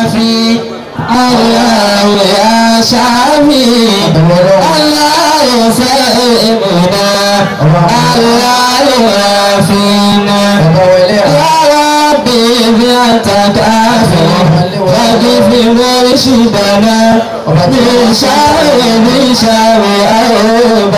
شافي الله يا شافي الله يسلمنا الله يوافينا يا ربي بيتك عافي فاجف مرشدنا من شر من شر أيوب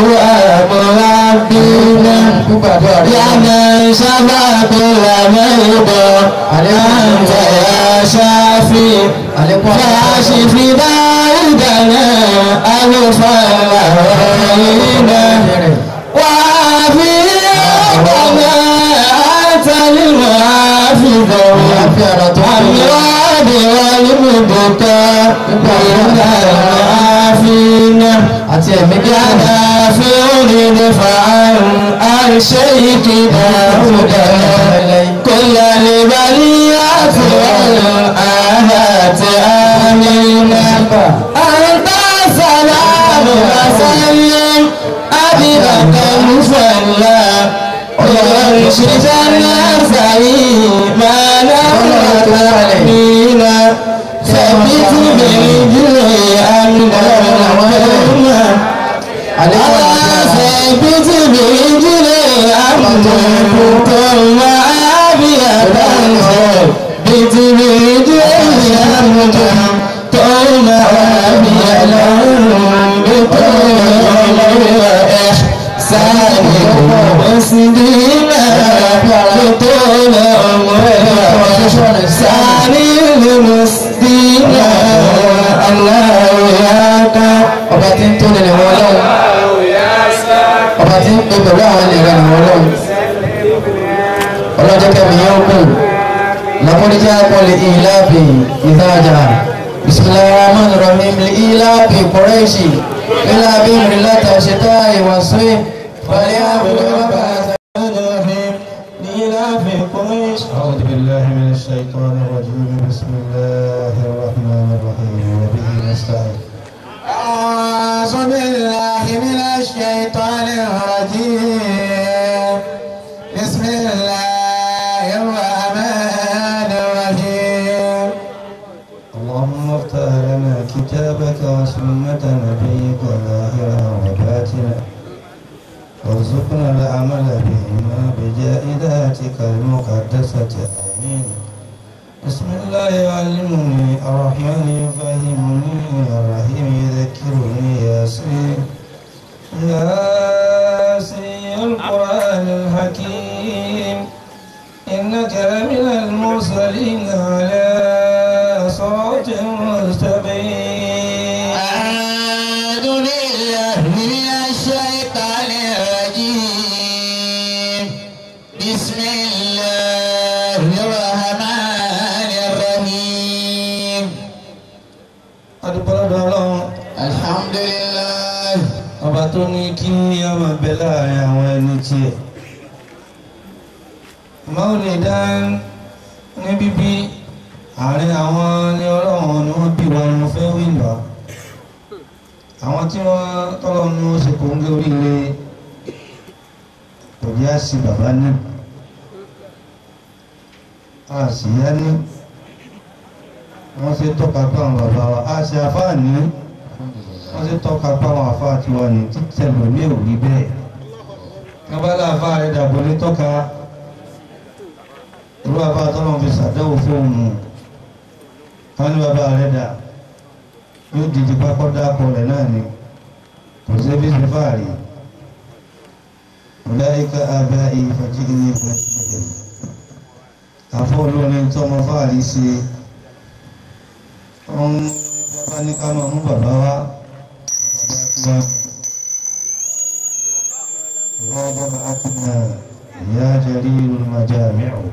ومربينا يا من شفى كل مرضى أنت يا شافي فاشف داودنا ألفا وعينا وعافي ربنا أنت المعافي الأمراض والمبكى بين العافين àti ẹ̀mí يا دافع دفعا عن شيك داود كل البريات والآهات آمين أنت سلام وسلم أبيك مصلى ويرشد الناس ما نمت علينا ثبت بالجوع أمنا وهما ثبت بالجوع أمنا ثم عافية ثبت بالجوع أمنا ثم عافية إحسان مسلما بطول عمره سعي المسلمين الله ياك ọba tí ń tó nílẹ̀ wọn lọ́wọ́ ọba tí ń pè pẹ̀lú àwọn ènìyàn wọn lọ́wọ́ ọlọ́jọ́ kẹmí yóò kù lakọ́díjà kọ́lé ìlàbì ìdájà bisimilahi rahman rahim ìlàbì kọ́rẹ́ṣì ìlàbì rìlátà ṣètà ìwàsóyè fàlẹ́ àbúrò bàbá أعوذ بالله من الشيطان الرجيم بسم الله الرحمن الرحيم وبه نستعين أعوذ بالله من الشيطان الرجيم بسم الله الرحمن الرحيم اللهم افتح لنا كتابك وسنة نبيك ظاهرا وباطنا وارزقنا العمل بهما بجائداتك المقدسة آمين بسم الله يعلمني الرحمن يفهمني الرحيم يذكرني ياسين ياسين القرآن الحكيم إنك لمن المرسلين على صراط مستقيم أعوذ بالله من الشيطان الرجيم بسم الله الرحمن الرحيم adúpọ̀lọ́dọ̀ ọlọ́run الحمد لله ọba tó ní kí ọmọ bẹ láàrin àwọn ẹni tiẹ̀ Maulidan ní bíbí àárín àwọn ní ọlọ́run ni wọ́n bí wọn mo fẹ́ wí lọ àwọn tí wọ́n tọ́lọ́ ní ó ṣe kò ń gé oríire kò jẹ́ àṣì bàbá ní àṣìyá ní wọ́n ṣe tọ́ka pé àwọn bàbá wa àṣì àfáà ní wọ́n ṣe tọ́ka pé àwọn àfáà tí wọ́n ní títẹ̀ lómi ò rí bẹ́ẹ̀ wọ́n bá láàfáà rẹ̀ dàbò ní tọ́ka irú àfáà tọ́lọ́ fi ṣàdéhùn fóònù wọ́n ní bàbá rẹ̀ dà yóò dìde pápọ́ dákọ̀ rẹ̀ náà ni kò sí bí ṣe fáàrí ọ̀dáyíká abẹ́ ìfàjí ní ìfàjí àfọ́ olórin tọ́mọ fáàrí ṣe wọ́n bàbá ní ká máa mú bàbá wá bàbá tí wọ́n ìwọ́n bàbá akínà ìyá jẹ́rí olùmọ̀já mẹ́rù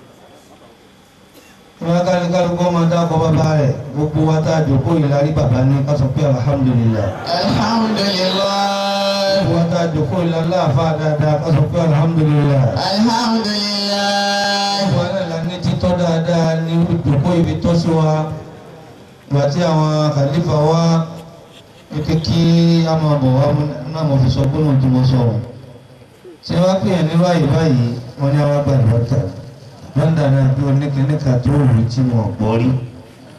wọ́n ká ní kálukú ọmọ dákọ̀ bàbá rẹ̀ gbogbo wa tá a jòkó ìlarí bàbá ní ká sọ pé alhamdulillah الحمد لله gbogbo wa tá a jòkó ìlarí láàfà dáadáa ká sọ pé alhamdulillah الحمد لله gbogbo wa náà ní títọ́ dáadáa ní jòkó ibi tọ́ sí wa ìgbà tí àwọn kàlífà wá ike kí a máa bọ̀ wá náà mo fi sọ gbóná tí mo sọ̀rọ̀ ṣé wá pè é ní báyìí báyìí wọ́n ní àwọn àgbà ìwọ́ta lọ́ndà náà bí oníkẹ́níkà tó rù tí mo gbọ́ rí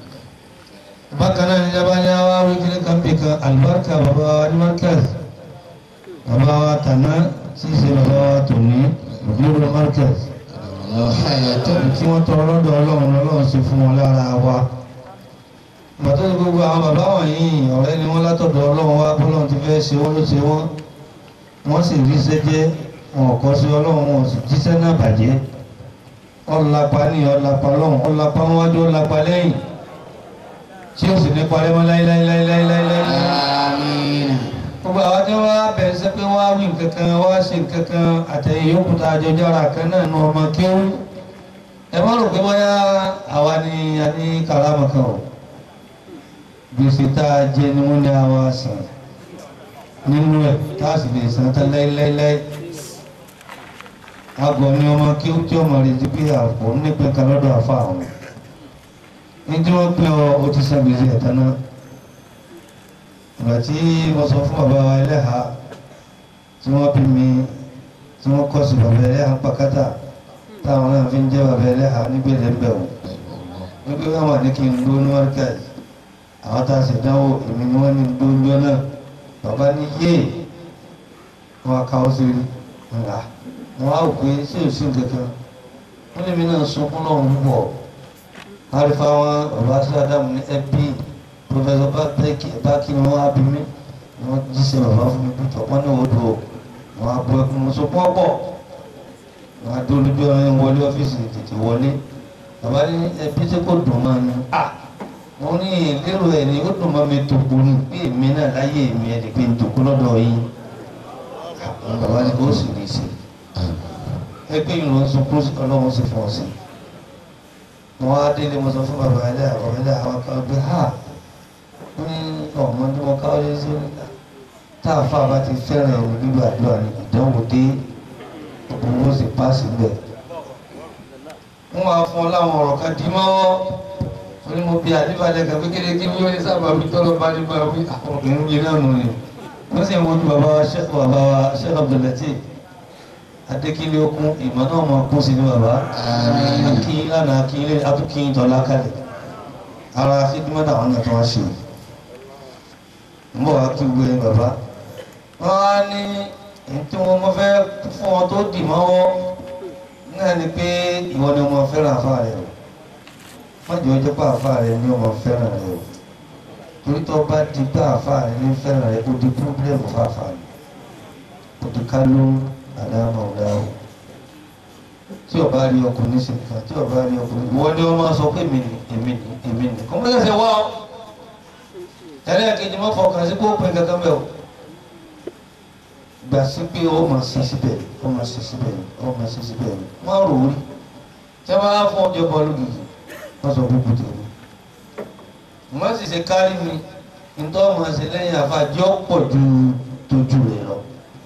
bákan náà ní jábálẹ̀ wá wí kí ní kan bí kan alibarika bàbá wa ní markaz bàbá wa tàná tí í ṣe bàbá wa tòní òdúró markaz tí wọ́n tọrọ lọ́dọ̀ ọlọ́run ọlọ́run sì fún wọn lára wa bàtọ́ ní gbogbo àwọn bàbá wọ̀nyí ọ̀rẹ́ ni wọ́n látọ̀dọ̀ ọlọ́run wá bọ́lọ́run ti fẹ́ ṣe wọ́n ló ṣe wọ́n wọ́n sì rí sẹ́jẹ́ wọn ò kọ́ sí ọlọ́run wọn ò sì jíṣẹ́ náà bàjẹ́ ọ̀làpá ní ọ̀làpá lọ́hùn ọ̀làpá wájú ọ̀làpá lẹ́yìn tí ó sì ní parẹ́ mọ́ láíláíláíláíláíláí. Àmín. gbogbo àwọn tí wọ́n á bẹ̀rẹ̀ sí pé wọ́n á wí nǹkan kan wọ́n á ṣe nǹkan kan àtẹ̀yìn yòókù tá a jọ jára kan náà nu ọmọ kéwú. ẹ má rò pé bóyá àwa ni a ní karama kan o gbèsè tá a jẹ ni wọ́n ní àwa sàn nínú ẹ̀ tá a sì lè san tán láíláíláí agọ̀ ni ọmọ kí ó tí ọmọ rẹ̀ ti pé àpò nípìn kan lọ́dọ̀ àfa àwọn ní tí wọ́n pín ọ ó ti san gbèsè ẹ̀tàn náà ìgbà tí mo sọ fún bàbá wa ẹlẹ́ha tí wọ́n bí mi tí wọ́n kọ́ sí bàbá ẹlẹ́ha pàkátà táwọn náà fi ń jẹ́ bàbá ẹlẹ́ha nígbèlè ń bẹ̀ wò wípé wọ́n wà ní kí n gbó ní markaz àwọn tá a sì dánwò èmi ni wọ́n ní gbó ń jọ náà bàbá ní yéè wọ́n á káwọ́ sí ńlá wọn á wò pé ṣé ò sí nǹkankan wọn lèmi náà sunkún náà ń bọ̀ àrífà wọn bàbá sí adamu ní ẹbí pọfẹsọ bákì ni wọn á bí mi wọn jíṣẹ́ bàbá fún mi pípọ̀ wọn ní odò wọn á bọ ẹkún mo sunkún ọ̀pọ̀ wọn á dúró lójú ọ̀rẹ́ wọlé ọ́fíìsì tètè wọlé bàbá ní ẹbí tí kò dùn máa ní à wọn ní lérò ẹ̀ ní ó dùn máa mi tòkó ní pé èmi náà láyé èmi ẹ̀ lè pe ń tòkó lọ́dọ̀ yín bàbá ní kó sì ní í ṣe ẹgbẹ́ ìrùn sunkún ọlọ́run sì fún ọ sí wọn á délé mo sọ fún bàbá ẹlẹ́ àwọn ẹlẹ́ àwọn kan gbé ha ó ní ọmọ tí mo káwọ́ lé sí níta tá a fà bá ti fẹ́ràn ẹ̀rù nígbà àdúrà ní ìdánwò dé gbogbo wọn sì páàsì bẹ̀. wọ́n máa fún ọ láwọn ọ̀rọ̀ kan dì mọ́wọ́ ó ní mo bí àdébàdàn kan kékeré kí wọ́n ní sábà wí tọ́lọ́ bá ní bá wí àwọn obìnrin yìí náà nù ni wọ́n sì ń wojú bàbá wa ṣẹ́kù bàbá wa ṣẹ́kù Abdulateef adékílé okun ìmọ̀ náà máa kún sí ní bàbá akíyín lánàá akíyín lé atúkíyín tọ́lá kalẹ̀ ara fídímọ́tà àwọn náà tó wá ṣe ń bọ̀ wá kí gbogbo ẹni bàbá wọ́n á ní èyí tí wọ́n mọ́ fẹ́ fún ọ tó dì mọ́wọ́ náà ni pé ìwọ ni ọmọ fẹ́ràn àfa rẹ o wọ́n jẹ́ ọjọ́ pé àfa rẹ ni ọmọ fẹ́ràn rẹ o torí tó bá di pé àfa rẹ ní fẹ́ràn rẹ kó di pírọ́blẹ́mù fáfà rẹ kó di ká lóhùn àdámọ̀ ọ̀dáwò tí ọba rí ọkùnrin sí nǹkan tí ọba rí ọkùnrin wọ́n ní wọ́n máa sọ pé èmi ni èmi ni èmi ni kò mọ́lẹ̀ ṣe wá ọ́ ẹlẹ́ẹ̀kejì mọ́ fọkàn sí kó pin kankan bẹ́ẹ̀ o gbà sí pé ó máa ṣe síbẹ̀ ó máa ṣe síbẹ̀ ó máa ṣe síbẹ̀ wọ́n rò ó rí tí wọ́n bá fún ọjọ́ bọ́ọ̀lù gidi wọ́n sọ gbogbo tèmi wọ́n sì ṣe kárí mi nítorí wọ́n máa ṣe lẹ́yìn àfàjọ́ pọ̀ ju tójú rẹ̀ lọ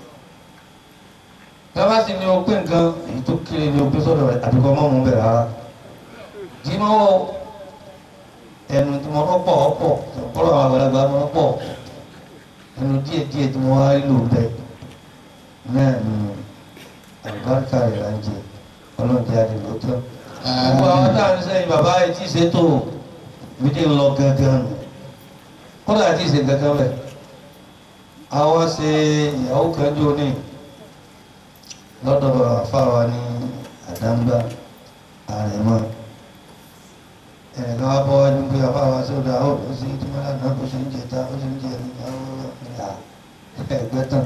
bàbá sì ní o pé nǹkan èyí tó kéré ní o pé sọ́dọ̀ rẹ̀ àbíkọ́ mọ́ mú bẹ̀rẹ̀ rárá jí mọ́ wọ ẹnu tí mo rọ́ pọ̀ ọ̀pọ̀ ọ̀pọ̀lọ̀ àwọn àgbàlagbà mọ́ pọ̀ ẹnu díẹ̀ díẹ̀ tí mo wá lò bẹ́ẹ̀ náà ni àlùbáríkà rẹ̀ là ń jẹ ọlọ́ọ̀dẹ àdìgbò tán. gbogbo àwọn tá à ń sẹ́yìn bàbá yìí tí ì ṣètò méjì ń lọ gángan nù kódà tí ì ṣe gángan bẹ̀ àwa ṣe ìyàwó kan jọ ní lọ́dọ̀ àfáwa ní àdáńgbà àrẹ̀mọ́ ẹ̀ẹ̀kan wá bọ́ wájú pé àfáwa sódà ó ó sì tí wọ́n lánàá ó sì ń jẹta ó sì ń jẹ nígbà ẹgbẹ́ tán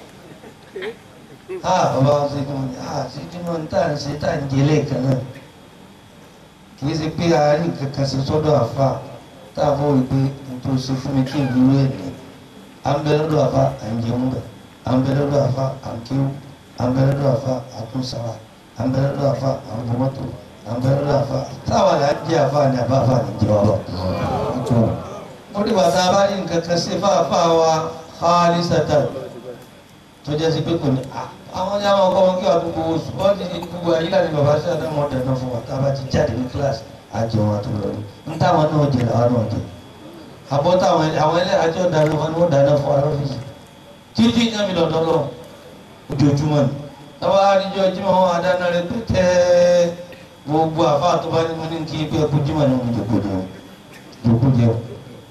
á bàbá wa sí tí wọ́n ní á sí tí wọ́n tá à ń ṣe tá à ń jẹ lẹ́ẹ̀kan náà kì í ṣe pé àárín kankan ṣe sọ́dọ̀ àfà tá a fọ́ wípé nítorí ṣe fún mi kí n dúró ẹ̀ ní à ń bẹ lọ́dọ̀ àfà à ń jẹun bẹ̀ à ń bẹ lọ́dọ̀ àfà à ń kéwù àmbẹ̀rẹ̀dọ̀ àfa àtúnṣàwà àmbẹ̀rẹ̀dọ̀ àfa àmbọ̀mọ́tò àmbẹ̀rẹ̀dọ̀ àfa táwa là ń jẹ́ àfa ni àbá àfa ni jẹ́ ọ̀rọ̀. ó dìgbà tá a bá ní nǹkan kan sí fáfá wa xaali satan tó jẹ́ sí pé kò ní àwọn ní àwọn ọkọ wọn kí wàá gbogbo oṣù wọ́n ti di gbogbo ayílá ni bàbá sí àdámọ́ dáná fún wa tá a bá ti jáde ní kíláàsì àjẹ wọn àti lọ ní táwọn náà jẹ làwọn náà jẹ àbọ̀ táwọn àwọn ẹlẹ́yàjọ́ dáná fún wa ni wọ́n dáná fún wa lọ́fíìsì títí ní àmì lọ́dọ́ lọ́wọ́ ojoojúmọ́ ni tọ́wọ́ àdìjọ jímọ̀ wọn adáná rẹ tó tẹ́ gbogbo àfa tó bá ní mo ní kí pé ẹkú jímọ̀ ní omi jòkó jẹun jòkó jẹun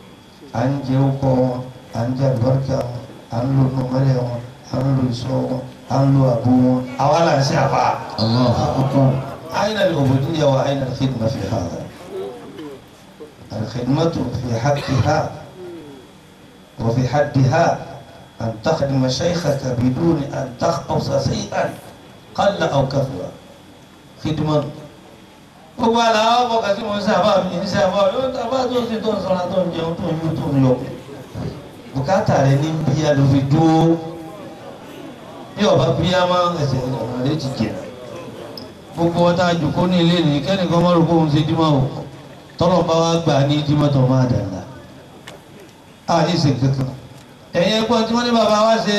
à ń jẹ ọkọ wọn à ń jẹ àlùbáríkà wọn à ń lo nùmọ́lẹ̀ wọn à ń lo ìṣọ́ wọn à ń lo àbò wọn àwa là ń ṣe àbá. أين العبودية وأين الخدمة في هذا؟ الخدمة في حقها وفي حدها أن تخدم شيخك بدون أن تخلص شيئا قل أو كثر خدمة gbogbo àlà ọkọ kàtí mo ń sábà mi ń sábà yóò tábà tó ti tó ń sọra tó ń jẹun tó ń yó tó ń yọ bùkátà rẹ ní bíyà ló fi dúró bí ọba bíyà máa ń ẹsẹ̀ ọ̀nà rẹ ti jẹ gbogbo wọn tá a jòkó ní ilé nìyí kẹ́nìkan má rò pé òun ṣe dímọ̀ o tọ́lọ̀ bá wá gbà ní dímọ̀ tó máa dàgbà a ní ṣe kankan ẹ̀yin ẹgbọ́n tí wọ́n ní bàbá wa ṣe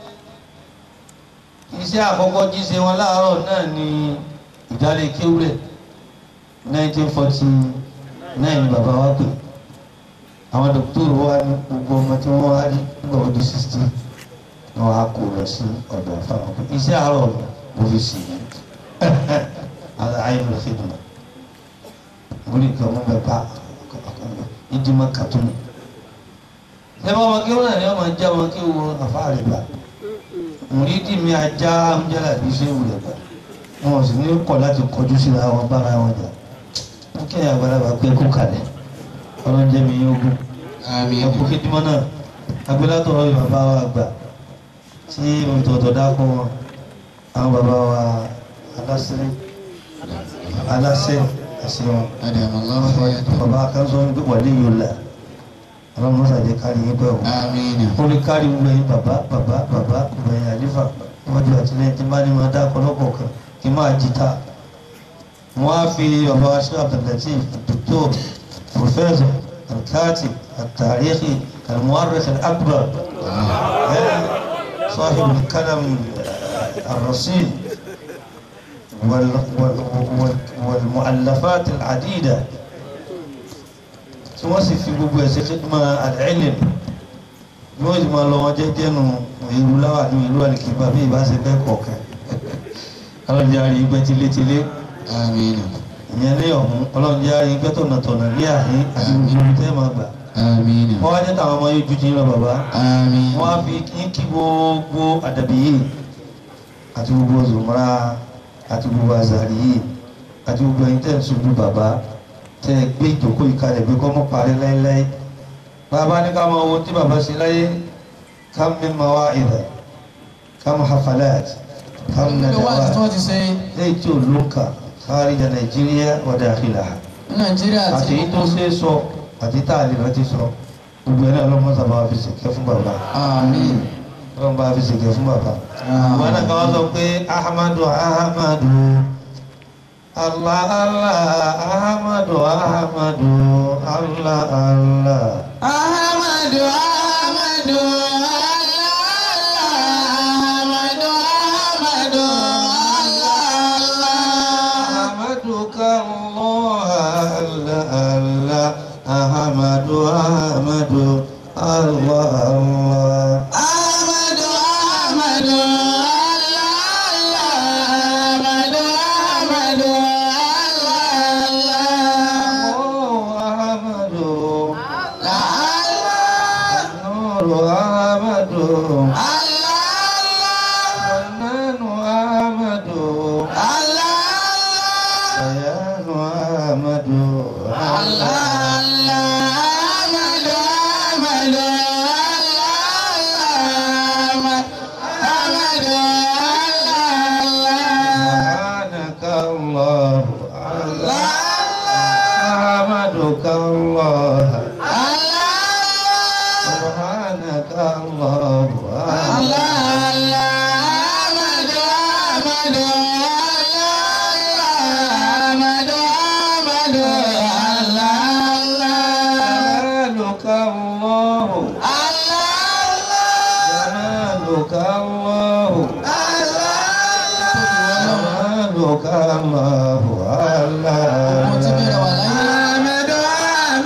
iṣẹ́ àkọ́kọ́ jíṣe wọn láàárọ̀ náà ní ìdálé kéwúrẹ̀ 1949 ni bàbá wa pè àwọn dókítà wa ní gbogbo ọmọ tí wọ́n wá rí nígbà wọ́n di 60 wọn á kó lọ sí ọ̀dọ̀ àfáwọn pé iṣẹ́ àárọ̀ mo fi sì yẹn ala ayin khidma wuli ka mo bɛ ba i di ma katuni ne b'a ma kewu na ne ma ja ma kewu a fa ale ba muri di mi a ja an jala bi se wuli ba wọn sì ní kọ láti kọjú sí àwọn bára wọn jà n kí ni àgbàlagbà pé kó kalẹ̀ ọlọ́njẹ́ mi yóò gún ẹ kó khidma náà agbélátọ̀ ọ̀rọ̀ bàbá wa gbà tí mo tọ̀tọ̀ dákọ̀ wọn àwọn bàbá wa aláṣẹ aláṣẹ ẹsẹ wọn أدام الله ويده bàbá kan sọ wípé wàlẹ yóò là ọlọ́run mọsà jẹ kárí yín pẹ o آمين ó lè kárí gbogbo yín bàbá bàbá bàbá gbẹ̀yìn àlífà wájú àtìlẹ́yìn tí bá ní máa dá ọ̀pọ̀lọpọ̀ kan kí n máa jí ta wọn á fi bàbá wa ṣe Abdulateef dr professor alkati atarikhi almuwarrikh alakbar صاحب الكلام الرصين وال وال وال والمؤلفات العديدة tí wọ́n sì fi gbogbo ẹ̀ ṣe khidma al-ilm bí wọ́n sì máa lọ wọn jẹ́jẹ́ nu ìlú láwà ní ìlú àlìkìbá bí ìbá ṣe bẹ́ẹ̀ kọ̀ọ̀kan ọlọ́run àrí ìgbẹ́ tilétilé آمين ìyẹn ní ọ̀hún ọlọ́run àrí ìgbẹ́ tọ̀nàtọ̀nà ní àhín àti gbogbo ibi tẹ́ máa gbà آمين wọ́n wá jẹ́ táwọn ọmọ yóò ju ti ń lọ bàbá آمين wọ́n á fi kí kí gbogbo àdàbí yìí àti gbogbo zòmọ́ra àti gbogbo àzàrí yìí àti gbogbo ẹ̀yin tẹ́ ń sojú bàbá tẹ́ ẹ gbé ìjókòó ìkalẹ̀ gbé kọ́ mọ́ parí láéláé bàbá ní ká máa wo tí bàbá ṣe láyé kam min mawa'idha kam hafalat kam nínú wáàsí tí nadawat wọ́n ti ṣe lẹ́yìn tí ò ló ń kà kharija nàìjíríà wa dakhilaha ní nàìjíríà àti àti èyí tó ṣe é sọ àti tá a lè rántí sọ gbogbo ẹ̀ náà lọ́mọ sábà fi ṣèkẹ́ fún bàbá àmín wọ́n bá fi ṣèké fún bàbá. wọn náà kàn wá sọ pé ahamadu ahamadu allah allah ahamadu ahamadu allah allah. ahamadu ahamadu ahamadu ahamadu ahamadu kallah allah allah ahamadu ahamadu allah allah. ahamadu ahamadu ahamadu ahamadu oh ahamadu Allah nuru ahamadu Allah nanu ahamadu ayanu ahamadu سبحانك الله أحمدك الله سبحانك الله جلالك الله جلالك الله جلالك الله Mo ti bẹ̀rẹ̀ wà الله láyé.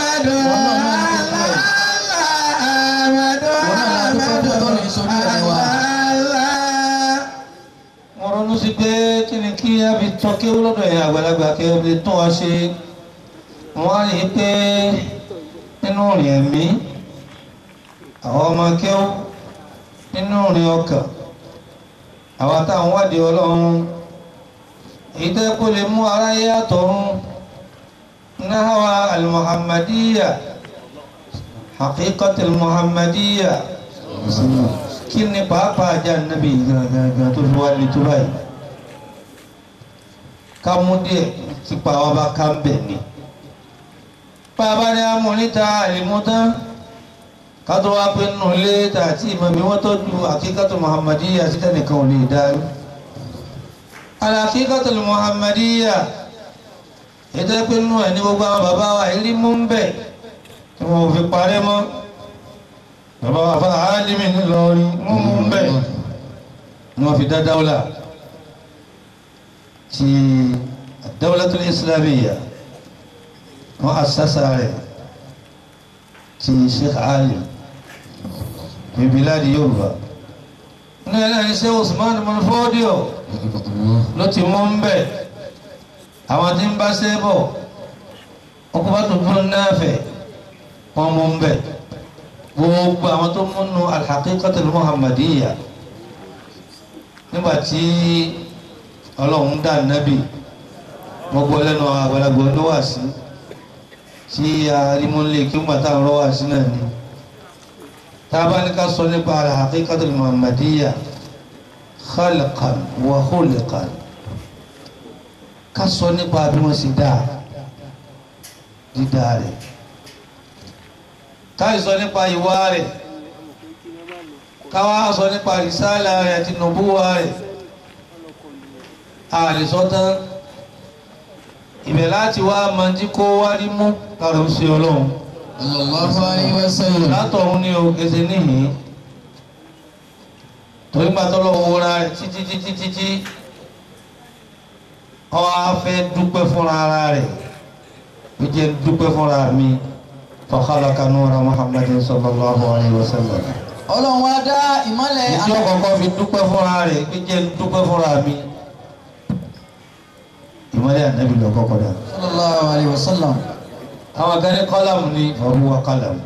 mo ronú sí pé kí ni kí a fi tọ́ kéwú lọ́dọ̀ yẹn àgbàlagbà kí a fi tún wa ṣe wọ́n á rí i pé nínú rìn ẹ̀mí àwọn ọmọ kẹ́wọ́ nínú ìrìn ọkàn àwọn táwọn wádìí ọlọ́run èyí tẹ́ kó lè mú aráyé àtọ̀run náhàwá al-muhammadiyya haqiqat al-muhammadiyya kí ni pàápàá ajá nàbí gangan tó fi wá lè tó báyìí ká mú díẹ̀ tí pàwọ́ bá ká ń bẹ̀ ni bàbá ní amúníta àlìmútán kátó wá pé nínú ilé tààtì ìmọ̀bí wọ́n tọ́jú àkíkàtò muhammadiyya síta nìkan ò lè dárí àkíkàtò muhammadiyya ètò pé nínú ẹ̀ ní gbogbo àwọn bàbá wa ìrí mú ń bẹ̀ tí wọ́n ò fi parẹ́ mọ́ bàbá wa fún àálìmí ńlọrin wọ́n mú ń bẹ̀ ni wọ́n fi dá dáwọ́là ti ad-dawlatul islamiyya wọ́n asásá rẹ̀ ti sheikh ali fi biladi yorùbá ní ẹ̀rẹ́ ní ṣe usman mọ̀lúfọ́díò ló ti mú ń bẹ̀ àwọn tí ń bá ṣe bọ̀ ọkọ̀ bá tuntun náà fẹ̀ wọ́n mú ń bẹ̀ gbogbo àwọn tó múnú al-haqiqatul muhammadiyya nígbà tí ọlọ́run dá nábì gbogbo lẹ́nu àgbàlagbà ló wà sí tí alimọ́lé kí wọ́n gbàtà ń rọ́wà sí náà ni tá a bá ní ká sọ nípa al-haqiqatul muhammadiyya khalqan wa khulqan ká sọ nípa bí wọ́n ṣe dáa dídá rẹ̀ ká sọ nípa ìwà rẹ̀ ká wá sọ nípa rìsálà rẹ̀ àti nùbúwà rẹ̀ àlìsọ́tán ibẹ̀ láti wá máa jí kó wá rí mú kàrò sí ọlọ́run sallallahu alayhi wa sallam látọ̀hún ní òkèsè níhìn torí gbà tọ́lọ́ owó ra rẹ̀ títí títí títí ó wá fẹ́ dúpẹ́ fúnra ara rẹ̀ ó jẹ́ dúpẹ́ fúnra mi fa khalaqa nura muhammadin sallallahu alayhi wa sallam ọlọ́run wá dá ìmọ́lẹ̀ ìjọ kọ̀ọ̀kan fi dúpẹ́ fúnra rẹ̀ ó jẹ́ dúpẹ́ fúnra mi ìmọ́lẹ̀ ànábì lọ kọ́kọ́ dà sallallahu alayhi wa sallam àwọn kan ní kọ́làmù ní ọ̀rùwà kọ́làmù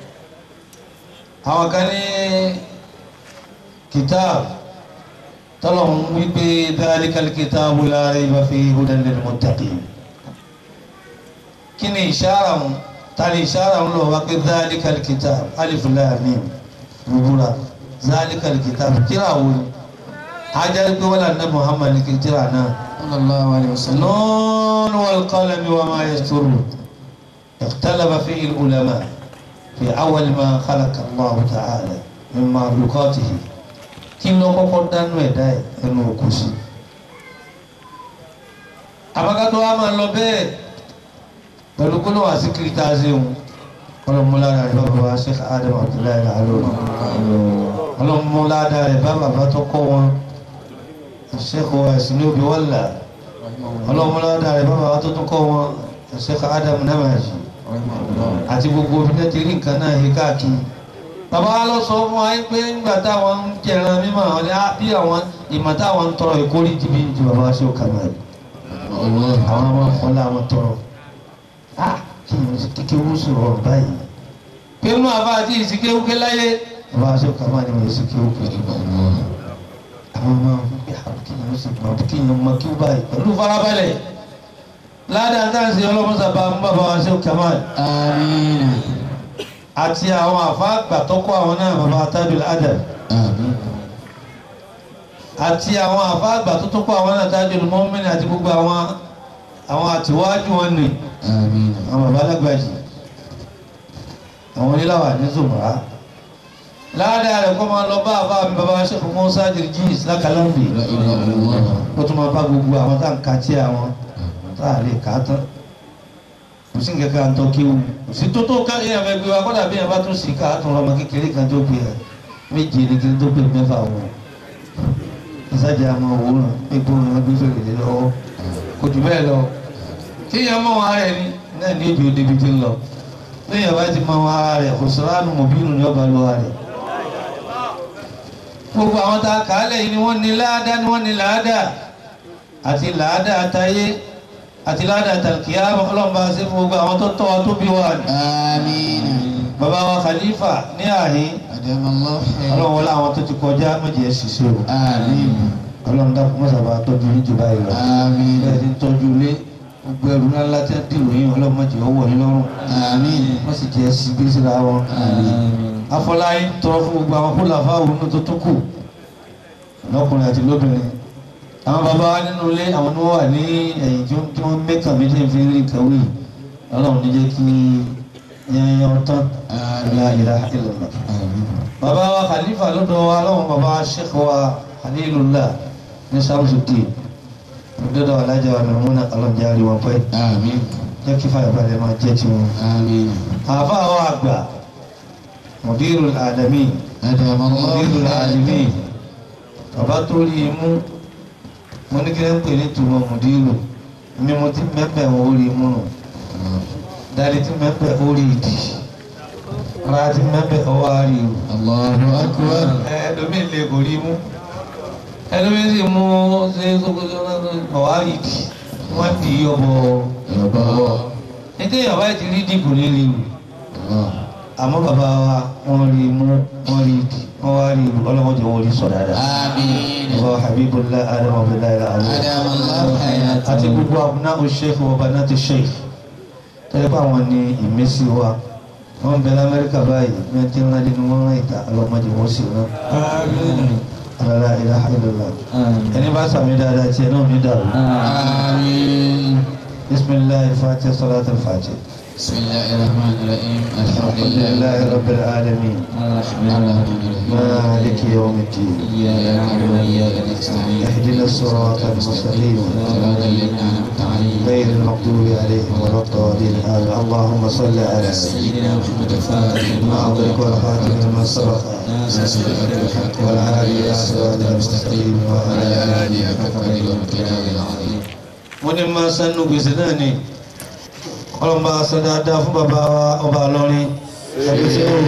àwọn kan ní kìtáàbù tọ́lọ̀hún wípé dhalikal kitabu la rayba fihi hudan lil muttaqin kí ni ìṣára mu ta ni ìṣára mu lọ wá pé dhalikal kitabu alif lam mim rúbúra dhalikal kitabu kíra wo ni ajá pé wọ́n lànà Muhammad kì í tíra náà sallallahu alayhi wa sallam النون والقلم وما يسطرون اختلف فيه العلماء في أول ما خلق الله تعالى من مخلوقاته kí ló kọ́kọ́ dánú ẹ̀dá ẹ̀ ẹnu òkú sí. àbákátó wa máa lọ bẹ́ẹ̀ pẹ̀lú kó ló wà sí kíríta ṣéun ọlọ́múlára rẹ̀ bàbá wa Sheikh Adam Abdullahi Al-Alori ọlọ́múlára rẹ̀ bá bàbá tó kọ́ wọn Sheikh wa Sinubi Walla ọlọ́mọlọ́dà rẹ̀ bá bàbá tó tún kọ́ wọn Sheikh Adam Namaji àti gbogbo obìnrin ti rí nǹkan náà yí káàkiri bàbá wa lọ sọ fún wa pé nígbà táwọn ń jẹran mímọ́ àwọn ní bí àwọn ìmọ̀ táwọn ń tọrọ ìkórè jìbì ju bàbá wa ṣe ó kàmá yìí àwọn ọmọ fọlá wọn tọrọ á kí ni kíkẹ́ wú sọ̀rọ̀ báyìí pé nínú àbá àti ìsìkéwúké láyé bàbá wa ṣe ó kàmá ni mo ìsìkéwúké àwọn ọmọ kíyàn ó sì mọ kíyàn mọ kí ó báyìí pẹ̀lú farabalẹ̀ ládàá táǹsì ọlọ́mọsàbà ń bàbá wa ṣe kamal àmín àti àwọn àfáàgbà tó kọ́ àwọn náà bàbá tajul adab àmín àti àwọn àfáàgbà tó tó kọ́ àwọn náà tajul mu'min àti gbogbo àwọn àwọn àtiwájú wọn nì àmín àwọn bàbá alágbàjì àwọn oníláwà ní zùmọ̀rá ládàá rẹ̀ kọ́ máa lọ bá àbá mi bàbá ṣe fún mọ́sá jìrìjìs lákàlọ́mbì la ilaha illallah ó tún máa bá gbogbo àwọn tá à ń ka tí àwọn tá à lè kà á tán kò sí nǹkan kan tó kí wù kò sí tó tó ká èèyàn fẹ́ gbé wa kọ́dà bí èèyàn bá tún sì ká á tún ọmọ kékeré kan tó gbé ẹ méje ní kí n tó gbé mẹ́fà wọn ìsájà àmọ́ òwúrọ̀ egbò wọn gbé fèrè lé lọ́wọ́ kò jù bẹ́ẹ̀ lọ kí èèyàn mọ̀ wọn ara ẹni náà ní èjì òde ibi tí ń lọ bí èèyàn bá ti mọ̀ wọn ara rẹ̀ kò sọ̀rọ̀ àánú mọ̀bínú ni ọba lọ́wọ́ rẹ̀ gbogbo àwọn tá a kà á lẹ́yìn ni wọ́n ní láàdá ni wọ́n ní làádá àti làádá àtayé àti làádá àtàkìyà ọlọ́mọba sí fún gbogbo àwọn tó tọ́ wa tó bí wa ni àmín bàbá wa khalifa ní àhín أدام الله خيرا ọlọ́run wọlé àwọn tó ti kọjá méjì ẹ̀ ṣiṣẹ́ o آمين ọlọ́run dákun mọ́sàbà tọ́jú ní jù báyìí lọ آمين bẹ́ẹ̀ ti ń tọ́jú ilé gbogbo ẹrù ńláńlá tí wọ́n dìrò yín ọlọ́run mọ̀jì ọwọ́ yín lọ́rùn آمين wọ́n sì jẹ́ sí gbé síra wọn. afọláyín tọrọ fún gbogbo àwọn kó làfà òun tó tó kù lọ́kùnrin àti lóbìnrin àwọn bàbá wa nínú ilé àwọn ni wọ́n wà ní ẹ̀yìn tí wọ́n tí wọ́n mẹ́kàn mi lè fi rí nǹkan wí ọlọ́run ní jẹ́ kí yẹn ọtán la ilaha illallah. bàbá wa khalifa lọ́dọ̀ wa lọ́wọ́ bàbá wa sheikh wa halilullah ní samsudin lọ́dọ̀ alájà wa mẹ́múnà ọlọ́njàre wọn pẹ́ آمين jẹ́ kí fàyàbalẹ̀ máa jẹ́ tiwọn. آمين àfa àwọn àgbà mọ̀dírù àdàmì أدام mọ̀dírù الله àdàmì bàbá tó rí i mú mo ní kí ló ń pè ní tùmọ̀ mọ̀dírù mi mo ti mẹ́pẹ̀ wọ́n ó rí i mú nù dáadé ti mẹ́pẹ̀ ó rí i dì ara ti mẹ́pẹ̀ ọwọ́ á rí i rù الله أكبر ẹlòmí lè kò rí i mú ẹlòmí sì mú ṣe ọwọ́ á rí i dì wọ́n dì í ọbọ̀ الله ètò ìyàwó ẹ̀ ti rí dì kò ní rí i rù الله àmọ́ bàbá wa wọ́n rí i mú wọ́n rí i dì wọ́n wá rí i rù ọlọ́mọdé wọ́n rí i sọ dáadáa. آمين wa habibullah adam abdullahi alamu أدام الله àti حياته gbogbo abúná sheikh wa banati sheikh tẹ́lẹ̀ pé àwọn ní ìmísí wa wọ́n bẹ lamẹ́ríkà báyìí ní ẹtí ńlá nínú wọn rán ìta ọlọ́mọdé wọn sì rán alala ilaha illallah ẹni bá sàmì dáadáa tiẹ̀ náà ní dàrú آمين bisimilahi fatiha salat al-fatiha بسم الله الرحمن الرحيم الحمد لله alhamdulilayi rabbil alamin الرحمن الرحيم maliki yawmiddin إياك نعبد وإياك نستعين اهدنا الصراط المستقيم صراط الذين أنعمت عليهم غير المغضوب عليهم ولا الضالين آمين اللهم صل على سيدنا محمد الفاتح ما أغلق والخاتم لما سبق ناصر الحق بالحق والعالي إلى صراط المستقيم وعلى وعلى آله حق قدره وامتنانه العظيم wọ́n ní máa sánú gbèsè náà ni ọlọ́mọ aṣọ dáadáa fún bàbá wa ọba lọ́rin ẹbí tí ó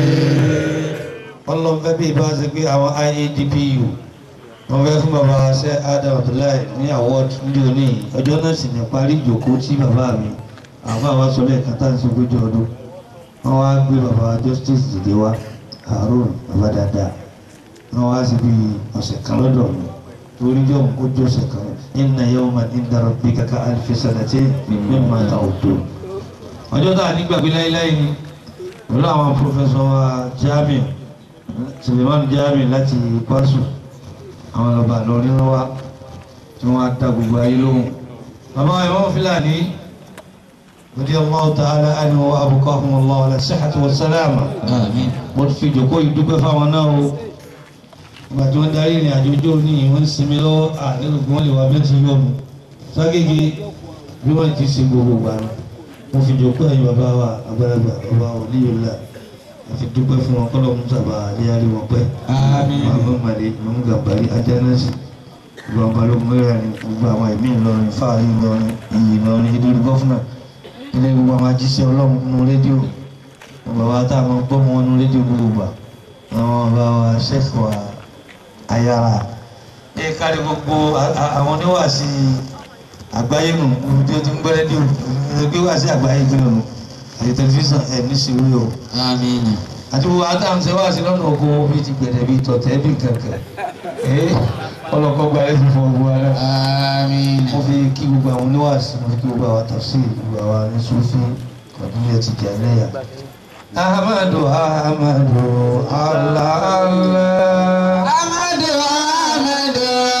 ọlọ́mọ fẹ́ bí ibà ṣe pé àwọn IADPU wọ́n fẹ́ fún bàbá ṣe Adam Abdullahi ní award ní òní ọjọ́ náà sì ní parí ìjókòó tí bàbá mi àwọn àwọn sọ lẹ́ẹ̀kan tá à ń ṣe ogójì ọdún wọ́n wá gbé bàbá justice dìde wá Harun bàbá dáadáa wọ́n wá sí bí ọ̀sẹ̀ kan lọ́dọ̀ mi torí jọ kó jọ ọ̀sẹ̀ kan inna yawman inda rabbika ka alfi sanatin mimma ta'udun. ọjọ́ tá a ní gbàgbé láéláé ni pẹ̀lú àwọn pòfẹ́sọ̀ wa Jami Suleiman Jami láti Kwasu àwọn ọba lọ́rin wa tí wọ́n á dá gbogbo ayé lóhùn. bàbá wa ìwọ́n Fúlàní radiyallahu ta'ala anhu wa abqahumullahu ala sihhati wa salama آمين mo fi jòkó yìí dúpẹ́ fáwọn náà o ìgbà tí wọ́n darí ìrìn àjò ojú òní yìí wọ́n ń sinmi lọ́wọ́ àdéhùn wọn lè wá bẹ́ẹ̀ tí yọ̀ mú ságége bí wọ́n ti sin gbogbo gbà ní mo fi jòkó ẹ̀yìn bàbá wa àgbàlagbà bàbá wa níyòlá àfi dúpẹ́ fún wọn kọ́lọ́ mú sábà léyàrí wọn pẹ́ آمين màmú màlẹ́ màmú gàmbàrí ajánásì ìgbà balógun mẹ́rin gbogbo àwọn ẹ̀mí Ìlọrin fáàrí Ìlọrin iyì Ìlọrin ìdúró gọ́fúnà ilé gbogbo àwọn ajíṣẹ́ Ọlọ́run nínú rédíò bàbá tá a máa gbọ́ mọ́ nínú rédíò gbogbo gbà àwọn bàbá wa ṣẹ́fù wa ayára ẹ kárí gbogbo a- a- àwọn oníwàásí àgbáyé nù níbi tí ó ti ń gbọ́ rédíò gbé wàásí àgbáyé gbé nù àti tẹlifíṣàn ẹ̀ ní sùúrù o آمين àti gbogbo àtàwọn ṣe wá sí lọ́nà oko bíi ti gbẹ̀dẹ̀ bíi tọ̀tẹ̀ bíi kankan ee ọlọ́kọ́ gba ẹ̀ fún gbogbo ara آمين mo fi kí gbogbo àwọn oníwàásí mo fi kí gbogbo àwọn tafsir gbogbo àwọn anísúfì kọ̀dúnlẹ̀ ti jẹ́ lẹ́yà. Ahmadu Ahmadu Allah Allah. أحمد أحمد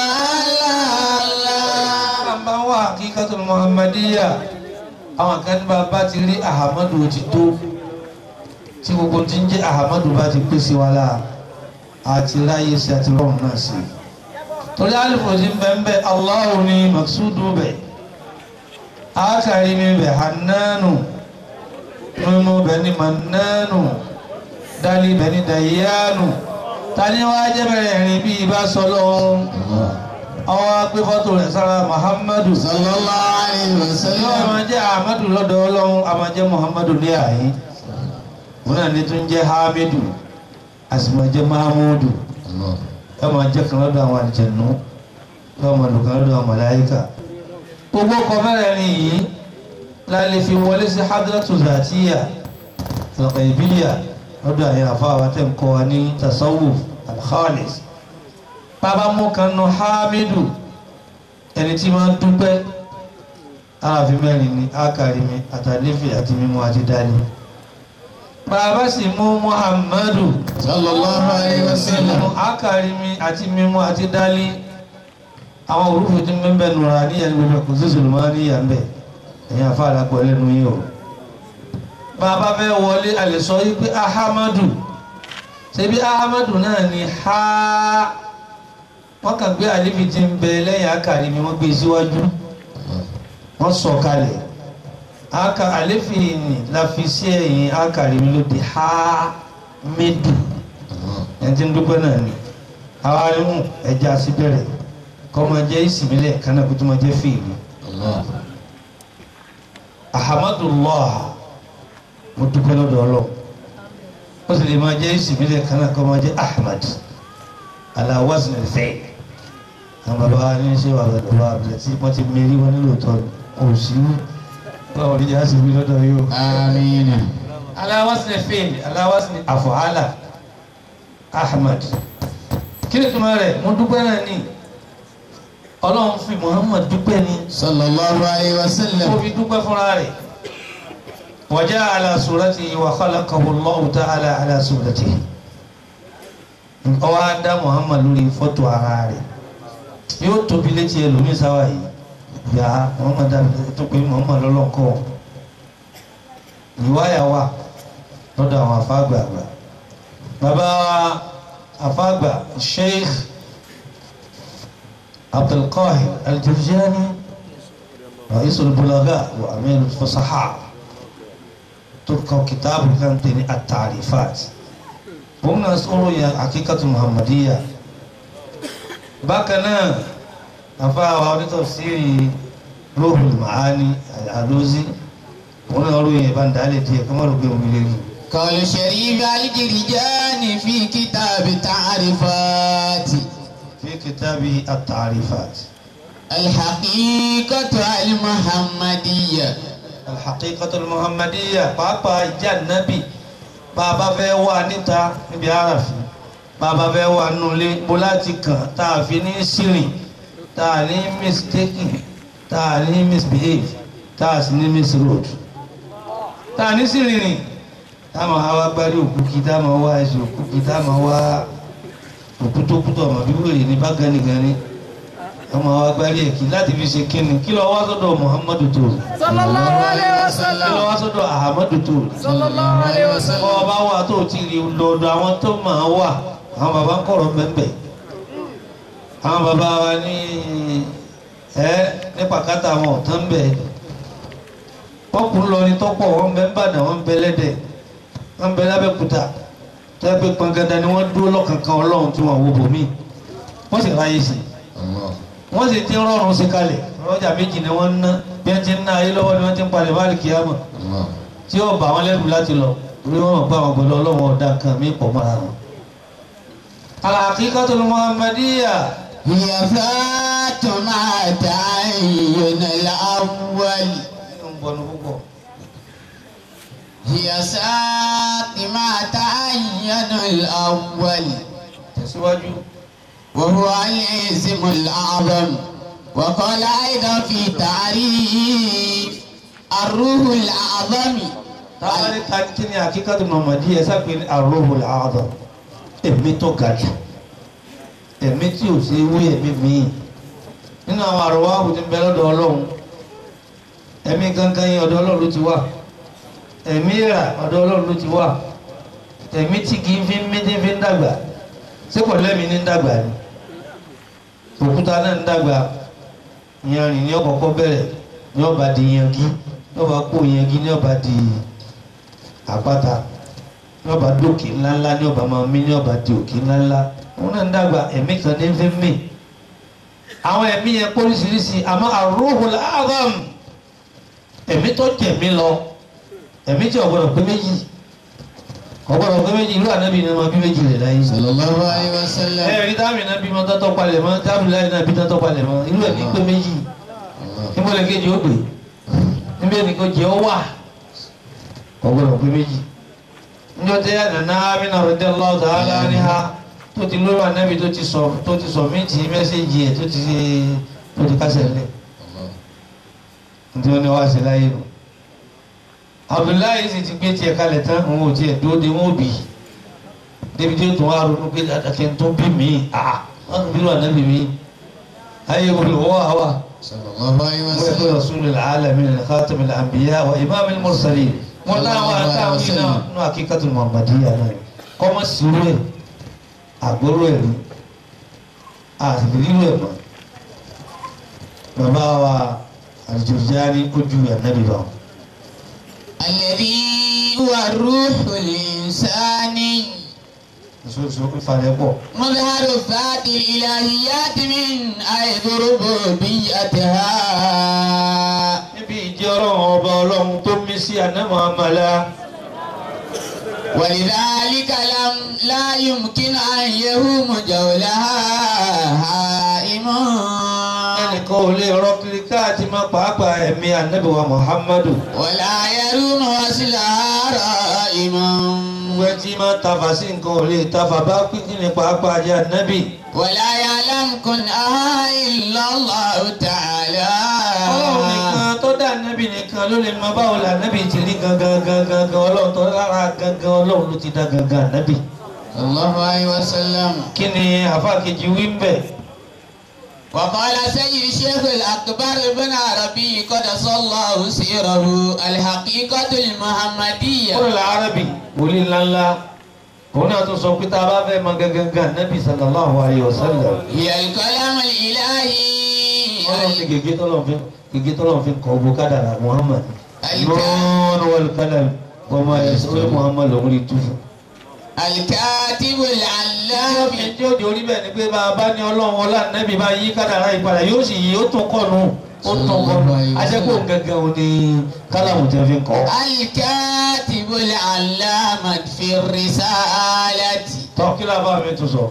الله Bàbá wa Hakikatul Muhammadiyya àwọn kan ní bàbá ti rí Ahmadu ti tó tí gbogbo ti ń jẹ́ Ahmadu bá ti pèsè wa láà àti ráyè sí àti rọrùn náà sí. Torí alifu ti ń bẹ́ẹ̀ bẹ́ẹ̀ Allahu ni Maksudu bẹ̀. Akari mi bẹ̀ Hannanu. Mímú bẹ̀ ni Mannanu. Dali bẹ̀ ni Dayyanu. Tani wá jẹ́ bẹ̀rẹ̀ rìn bí ibà sọ lọ́hún àwọn agbé fọ́tò rẹ̀ sára muhammadu صلى الله عليه yóò وسلم máa jẹ́ ahmadu lọ́dọ̀ ọlọ́run a máa jẹ́ muhammadu ní àyín wọn náà ní tún jẹ́ hamidu a sì máa jẹ́ mahamudu الله yóò máa jẹ́ kan lọ́dọ̀ àwọn àlìjẹ̀nú yóò máa lò kan lọ́dọ̀ àwọn màláíkà gbogbo ọkọ̀ mẹ́rẹ̀ẹ̀rin yìí la lè fi wọlé sí hadratu zatiya al-ghaybiyya lọ́dọ̀ àyè àfáwà tẹ̀ ń kọ́ wa ní tasawuf al-khalis bàbá mú kan nu hamidu ẹni tí máa ń dúpẹ́ aráàfin mẹ́rin ni ákàrími àtàlẹ́fẹ̀ àti mímú àti dání bàbá sì mú muhammadu sallallahu alayhi wa sallam mímú ákàrími àti mímú àti dání àwọn òrùfẹ́ tí ń bẹ́ẹ̀ nùrà ní ẹni gbogbo kò sí sùlùmọ́ ní ìyá ń bẹ̀ ẹ̀yin àfa àlápọ̀ lẹ́nu yìí o bàbá fẹ́ wọlé àlè sọ yìí pé ahamadu ṣebí ahamadu náà ni ha wọ́n kàn gbé àlefi tí ń bẹ lẹ́yìn akari ni wọ́n gbé síwájú wọ́n sọ kalẹ̀ aka àlefi ni la fi sí ẹ̀yìn akari mi ló di ha medu ẹni tí ń dúpẹ́ náà ni àwa arimu ẹja síbẹ̀rẹ̀ kọ́ máa jẹ́ ìsìnbílẹ̀ kánà kó tó máa jẹ́ fèèrè ahamadullah mo dúpẹ́ lọ́dọ̀ ọlọ́run ó sì lè máa jẹ́ ìsìnbílẹ̀ kánà kọ́ máa jẹ́ ahmad ala wazn al-fi'l àwọn bàbá wa ní ṣé wà lọ́dọ̀ wa àbílẹ̀ tí wọ́n ti mérí wọn nílò tọ́ kò sí báwo ni yàrá sì wí lọ́dọ̀ yìí o. amina ala wazn al-fi'l ala wazn af'ala ahmad kí ni tuma rẹ̀ mo dúpẹ́ náà ní ọlọ́run fi muhammad dúpẹ́ ní sallallahu alayhi wa sallam ó fi dúpẹ́ fúnra rẹ̀ wa ja'a ala suratihi wa khalaqahu Allahu ta'ala ala suratihi ọwọ́ á dá muhammad lórí fọ́tò ara rẹ̀ yóò tóbi létí ẹlòmíín sáwà yìí yà á muhammad dàbí tó pé muhammad lọ́lọ́kọ́ ìwáyà wà lọ́dọ̀ àwọn afáàgbà àgbà bàbá afáàgbà sheikh abdulqahir aljurjani رئيس البلغاء وأمير الفصحاء تلقى كتاب كان تاني التعريفات هم ناس يا حقيقة محمدية بكنا أفا وعود تفسير روح المعاني العلوزي هم نقولوا يا بندالي تي كما ربي مبيلي قال شريف الجرجاني في كتاب تعريفات في كتاب التعريفات الحقيقة المحمدية الحقيقة المحمدية pàápàá ìjà nábì bàbá fẹ́ wà níta níbi àràfin bàbá fẹ́ wà nulẹ̀ bó láti kàn tá a fi ní sírìn tá a ní mistaken tá a ní misbehave tá a sì ní misroad tá a ní sírìn rìn tá a máa wá gbárí òkú kí tá a máa wá ẹsẹ̀ òkú kí tá a máa wá òkú tó kú tó ọmọ bí wèrè ní bá ganigani ọmọ wa gbárí ẹ̀kí láti fi ṣe kíni kí lọ wá sọ́dọ̀ Muhammadu tó sallallahu alaihi kí wasallam lọ wá sọ́dọ̀ Ahmadu tó sallallahu alaihi wasallam bọ́ ọba wà tó ti rí lọ́dọ̀ àwọn tó máa wà àwọn bàbá ń kọ̀rọ̀ bẹ́ẹ̀ àwọn bàbá wa ní ẹ ní pàkátà àwọn ọ̀tán ń bẹ̀ wọ́n kún lọ ní tọ́pọ̀ wọ́n bẹ ń bàdàn wọ́n bẹ lẹ́dẹ̀ wọ́n bẹ lábẹ́kúta tó yẹ pé pangada ni wọ́n dúró lọ́kànkan ọlọ́run tí wọ́n wo bòmí wọ́n sì ráyè sí i wọ́n sì ti rọrùn sí kalẹ̀ ọjà méjì ni wọ́n ń ná bí wọ́n ti ń ná ayé lọ́wọ́ ni wọ́n ti ń palẹ̀ báàlì kíámà tí ó bà wọ́n lẹ́rù láti lọ orí wọn mọ̀ pé àwọn gbọ́dọ̀ ọlọ́wọ́ ọ̀dà kan mí pọ̀ mọ́ra wọn. al-haqiqatul muhammadiyya هي ذات ما تعين الأول ń bọnu púpọ̀ هي ذات ما تعين الأول tẹ̀síwájú وهو الاسم الأعظم وقال أيضا في تعريف الروح الأعظم táwọn ní ká kí ni haqiqatul muhammadiyya ẹ sápẹ́ ní ar-ruhul a'zam ẹ̀mí tó ga jù ẹ̀mí tí ò sí wí ẹ̀mí míì nínú àwọn àrùwá àwùjọ ń bẹ lọ́dọ̀ ọlọ́run ẹ̀mí gangan yẹn ọ̀dọ̀ ọlọ́run ló ti wà ẹ̀mí rà ọ̀dọ̀ ọlọ́run ló ti wà ẹ̀mí tí kì í fi ń mí tí fi ń dàgbà ṣé kò lẹ́mìí ní ń dàgbà ni òkúta náà ń dàgbà yanrìn ní ọ̀kọ̀ọ̀kọ̀ bẹ̀rẹ̀ ní ọba di yangi ní ọba kó yangi ní ọba di àpáta ní ọba dókè ńláńlá ní ọba máa mí ní ọba di òkè ńláńlá wọn náà ń dàgbà ẹ̀mí kan ní fi ń mí àwọn ẹ̀mí yẹn póríṣiríṣi àmọ́ ar-ruhul a'zam ẹ̀mí tó jẹ̀mí lọ ẹ̀mí tí ọ̀gbọ́dọ̀ pé méjì ọ̀gbọ́dọ̀ pé méjì irú ànábì ni wọn bí méjì rẹ̀ láyé صلى الله عليه وسلم ẹ̀rí dáàmì náà bímọ tọ́tọ́ palẹ̀ mọ́ dáàmì láyé náà bí tọ́tọ́ palẹ̀ mọ́ irú ẹ̀ ní pé méjì níbo lè kejì ó gbé níbi ẹnì kan jẹ́ ọ wà ọgbọ́dọ̀ pé méjì njọ́ tẹ́ ànàná amínà radiyallahu ta'ala anha tó ti lórí ànábì tó ti sọ tó ti sọ méjì mẹ́sẹ̀gì ẹ̀ tó ti tó ti kásẹ̀ lẹ̀ nítorí wọn ni wọ́n á ṣe láyé nù. Abdullahi sì ti gbé tiẹ̀ kalẹ̀ tán òun ò tiẹ̀ dúró de wọn ò bì í débi tí ó tún wá ronú pé àtàkẹ́ tó bí mi àá wọn bí wọn ànábì mi ayé olùwọ́ àwa. sallallahu alayhi wa ويقول sallam. رسول العالمين خاتم الأنبياء وإمام المرسلين والله وأتاه هنا نو حقيقة المحمدية náà kọ́mọ sírú ẹ̀ àgbóró ẹ̀ rí àtìrírú ẹ̀ mọ́ bàbá wa àjòjáni ojú ànábì bá wọn. الذي هو الروح الإنساني ìṣòṣò ìfàlẹ́ pọ̀ مظهر ذات الإلهيات من حيث ربوبيتها níbi ìjẹ́ ọlọ́run ọba ọlọ́run tó mí sí ànámọ́ àmàlà ولذلك لم لا يمكن أن يهوم جولها هائم ẹnìkan ò lè rọ kiri káàtì má pàápàá ẹ̀mí ànábì wa Muhammadu. ولا يروم وصلها رائم ìwé tí máa tafa sí nǹkan ò lè tafa bá pínpín ní pàápàá jẹ́ ànábì. ولا يعلم كنها إلا الله تعالى ọlọ́run nìkan tó dá ànábì nìkan ló lè mọ báwo la ànábì ti rí gangan gangan gangan ọlọ́run tó lára gangan ọlọ́run ló ti dá gangan ànábì. صلى الله عليه وسلم kí ni àfáàkejì wí ń bẹ̀. وقال سيد الشيخ الأكبر بن عربي قدس الله سيره الحقيقة المحمدية kúrò lárábì wòlíì ńláńlá òun náà tún sọ pé tá a bá fẹ́ mọ gangan gangan ànábì sallallahu alayhi wa sallam. هي الكلام الإلهي ọlọ́run ní gègé tọ́lọ́run fi gègé tọ́lọ́run fi kọ́ owó kádàrà Muhammad. Àyíká. nọ́ọ̀nù wal kalam wọ́n máa yẹ sọ́wọ́ Muhammad lòún rí tú fún. الكاتب العلام ẹjọ́ òde orí bẹ́ẹ̀ ni pé bá a bá ní ọlọ́run ọlá nẹ́bí bá yí kádàrá ìpadà yóò sì yí ó tún kọ́nu ó tún kọ́nu ajẹ́kọ̀ọ́ gẹ́gẹ́ o ní kálàmù tẹ́ fi kọ́. الكاتب العلامة في الرسالة tọ́ kí ló bá mi tún sọ.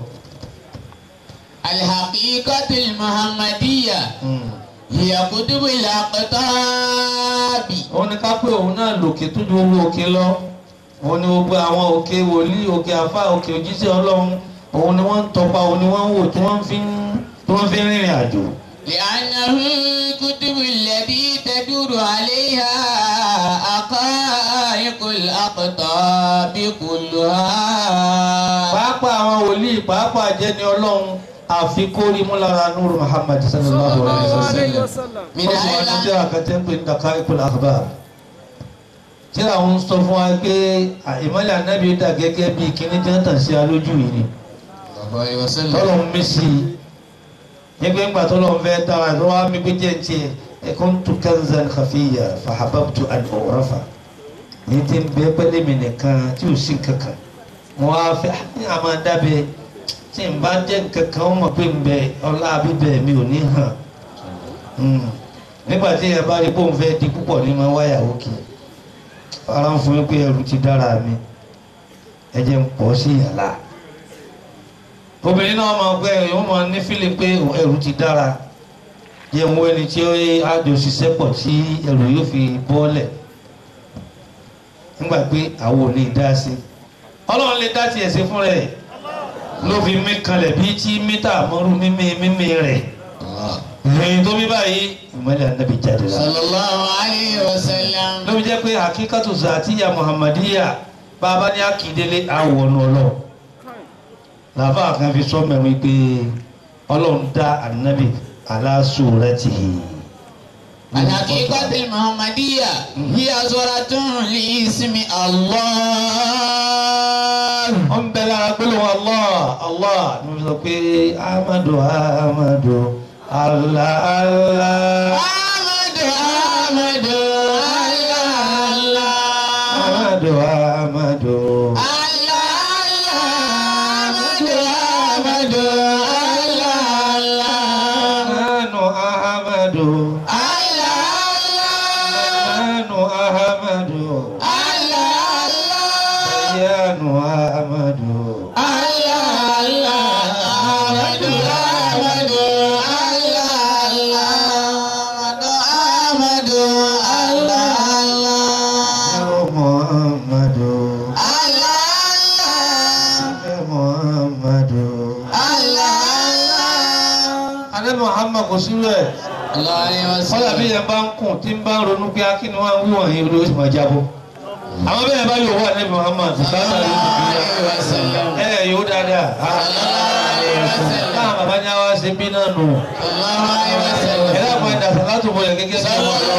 الحقيقة المحمدية هي كتب الأقطاب òun ni ká pé òun náà lòkè tó ju owó òkè lọ òun ni gbogbo àwọn òkè wòlíì òkè àfà òkè òjíṣẹ́ ọlọ́run òun ni wọ́n ń tọpa òun ni wọ́n ń wò tí wọ́n fi ń tí wọ́n fi ń rìnrìn àjò. لأنه الكتب التي تدور عليها حقائق الأقطاب كلها pàápàá àwọn wòlíì pàápàá jẹ́ ni ọlọ́run àfikórí múlára nuru Muhammad sallallahu alayhi wa sallam. من wọ́n sọ wọn ní أين tíra kan tẹ́ ń pè ní Daqa'iqul Akhbar tíra ń sọ fún wa pé ìmọ̀lẹ̀ anábì dà gẹ́gẹ́ bí kíní tí wọ́n tàn sí alójú yìí ni الله عليه وسلم tọ́lọ̀ ń mí sí i nígbà ńgbà tọ́lọ̀ ń fẹ́ dára ló wá mi gbé jẹ́ tiẹ̀ kuntu kanzan khafiyya fahababtu an u'rafa ní ti ń bẹ pẹ́lẹ́ mi nìkan tí ò sí kankan mo wá fẹ́ ní àmọ́ dábẹ́ tí n bá jẹ́ kankan ó mọ̀ pé n bẹ ọlá bíbẹ̀ mi ò ní hàn Mm. nígbà tí ẹ bá rí pé òun fẹ́ di púpọ̀ ní ma wáyà òkè ara ń fún mi pé ẹrù ti dára mi ẹ jẹ́ ń pọ̀ sí yàrá obìnrin náà máa gbé ẹ̀yìn ó máa ní fílì pé ẹrù ti dára jẹ́ ń wọ ẹni tí ó ájò ṣiṣẹ́ pọ̀ tí ẹrù yóò fi bọ́ọ̀lẹ̀ nígbà pé àwọn ò ní dá sí ọlọ́run lè dá tiẹ̀ sí fún rẹ̀ ló fi mí kanlẹ̀ bí tí mítà mọ́rú mímí mímí rẹ̀ ìròyìn tó bí báyìí ìmọ̀lẹ̀ ànábì jáde la. صلى الله عليه وسلم ló fi jẹ́ pé àkíkàtù zàtìyà muhammadiya bàbá ní akíndélé àwọnù ọlọ́ làbá kan fi sọ mẹ́rin pé ọlọ́run dá ànábì ala suratihi. الحقيقة المحمدية هي صورة لاسم الله wọ́n bẹ lára gbólóhùn allah allah ní wọ́n sọ pé amadu amadu allah allah أحمد أحمد الله الله amadu amadu. nanu ahamadu nanu ahamadu yanu ahamadu. Muhammadu. Allah Muhammad kò sí rẹ̀ الله عليه kọ́lá bí وسلم yẹn bá ń kùn tí ń bá ń ronú pé akínú wa ń wí wọ̀nyí ló sì máa jábọ́ àwọn bẹ́ẹ̀ bá yóò wà nẹ́bí Muhammad bá صلى sáré الله عليه وسلم ẹ yóò dáadáa صلى الله عليه وسلم káà bàbá ní àwa ṣe bí náà nù صلى الله عليه ẹ وسلم dàpọ̀ ẹ̀dá sàlátù bọ̀lẹ̀ gẹ́gẹ́ bí صلى wọ́n lọ.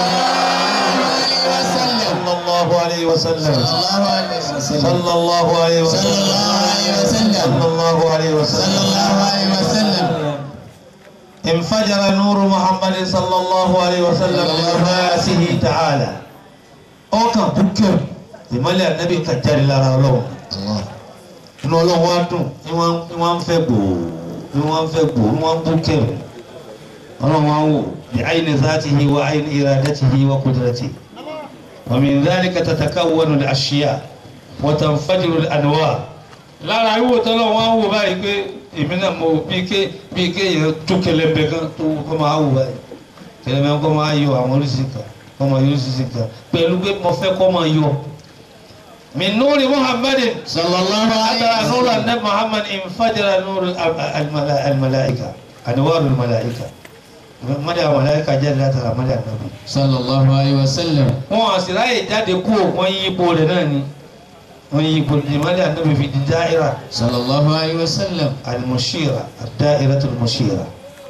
الله عليه وسلم صلى الله عليه وسلم صلى الله عليه وسلم صلى الله عليه صلى الله عليه وسلم وسلم انفجر نور محمد صلى الله عليه وسلم بنفاسه تعالى ó kàn búkẹ́ ìmọ́lẹ̀ ànábì kan jáde lára ọlọ́run inú ọlọ́run wá dùn ní wọ́n ní wọ́n ń fẹ́ gbòò ní wọ́n ń fẹ́ gbòò ní wọ́n ń búkẹ́ ọlọ́run wá ń wò bí ayni zatihi wa ayni iradatihi wa qudratihi wa min dhalika tatakawwanu al-ashya' wa tanfajiru al-anwar lára wíwò tọ́lọ́ wọn wò báyìí pé èmi náà mo bí ké bí ké yẹn tó kẹlẹ́mbẹ kan tó kọ́ máa wò báyìí kẹlẹ́mbẹ kọ́ máa yọ àwọn oríṣi kan kọ́ máa yọ oríṣi kan pẹ̀lú pé mo fẹ́ kọ́ máa yọ. min nuri muhammadin صلى الله عليه atara nuru وسلم anabi muhammad infajara nuru al- al-malaika anwaru al-malaika mọ́dé àwọn malaika jáde látara mọ́dé anabi. صلى الله عليه وسلم wọn àṣìláyè jáde kú wọn yí ipò rẹ̀ náà ni wọn yí ipò rẹ̀ mọ́dé anabi fi di dáírà. صلى الله عليه وسلم المشيرة الدائرة المشيرة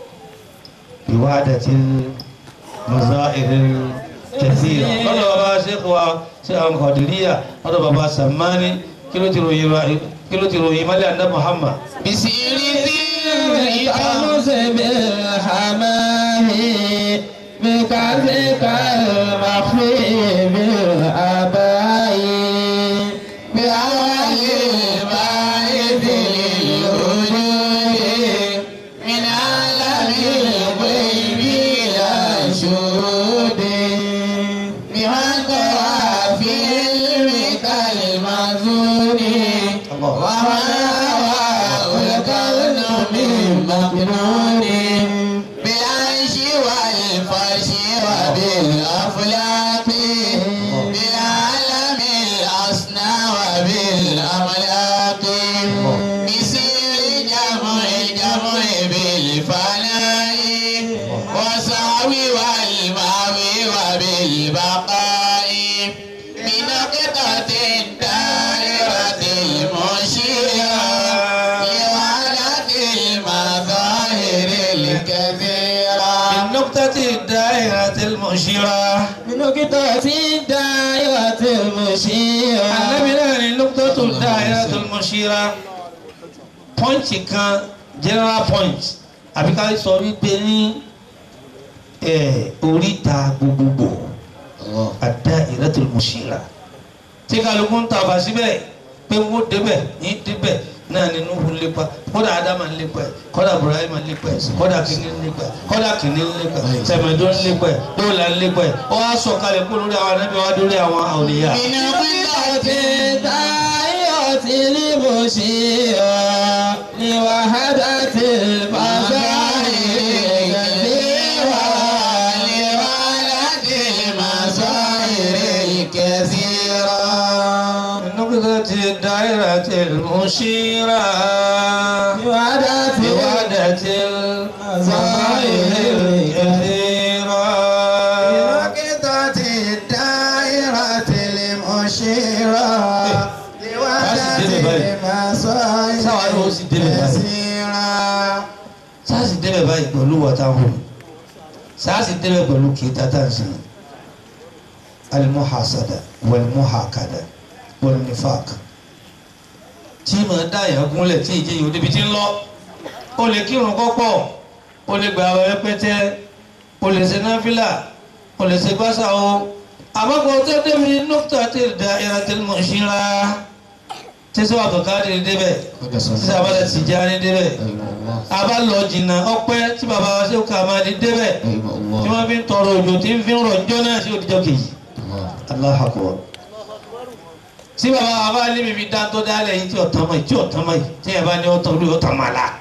بوعدة المظاهر الكثيرة قال بابا شيخ وشيخ القادرية قال بابا سماني كيلو تروي كيلو تروي مالي عند محمد بسير ذي الأمس بالحمام بكذك المخفي بالأباء بأول البعث للوجود من عالم الغيب إلى شهود بمن قرأ في علمك المزون وما الكون من مكنون بالعيش والفرش وبالأفلاك بالعالم الأصنع وبالأملاك بسير جمع جمع بالفناء وسعوي والماوي وبالبقاء بنقطة الدائرة المشيرة لوعدة المظاهر الكثيرة بالنقطة الدائرة المشيرة بنقطة الدائرة المشيرة النبي نعني نقطة الدائرة المشيرة pọ́ǹtì kan general point àbí ká sọ wípé ní eh, oríta gbogbogbò الدائرة المشيرة tí kálukú ń tàbà síbẹ̀ pé wọ́n débẹ̀ ní débẹ̀ náà ni Nuhu ń lépa kódà Ádámà ń lépa ẹ̀ kódà Ibrahima ń lépa ẹ̀ kódà kìíní ń lépa ẹ̀ kódà kìíní ń lépa ẹ̀ tẹ̀mẹ̀dó ń lépa ẹ̀ dóòlà ń lépa ẹ̀ ó wá sọ̀kalẹ̀ kó lórí àwọn anábì wá dórí àwọn àwòlíyà. بنقطة الدائرة المشيرة لوحدة المظاهر الكثيرة لوحدة المظاهر الكثيرة نقطة الدائرة المشيرة لوحدة بوعدة المظاهر الكثيرة بنقطة الدائرة المشيرة لوحدة المظاهر الكثيرة sáàsì débẹ̀ báyìí pẹ̀lú wọ́táhùn sáàsì débẹ̀ pẹ̀lú kìíta tá à ń sìn alimuhasada walimuhakada walinifak tí màá dá ìyá gúnlẹ̀ tí ìjẹ́ yìí ó débi tí ń lọ o lè kírun kọ́pọ̀ o lè gbà wẹ́ pẹ́tẹ́ o lè ṣe náfìlà o lè ṣe gbàsà o àmọ́ kò tó débi nọ́kítà tí da ìrà tí mo ṣí ra tí sọ àbùkádì débẹ̀ tí sábàlẹ̀ Tìjàní débẹ̀ àbá lọ jìnnà ọpẹ́ tí bàbá wa ṣe ká máa di débẹ̀ tí wọ́n fi ń tọrọ òjò tí ń fi ń rọ̀ njọ́ náà sí òdìjọ́ kejì Allahu Akbar tí bàbá wa bá lé mi fi dá tó dálẹ̀ yìí tí ọ̀tán mọ̀ yìí tí ọ̀tán mọ̀ yìí tí ẹ̀ bá ní ọ̀tán olú ọ̀tán máa la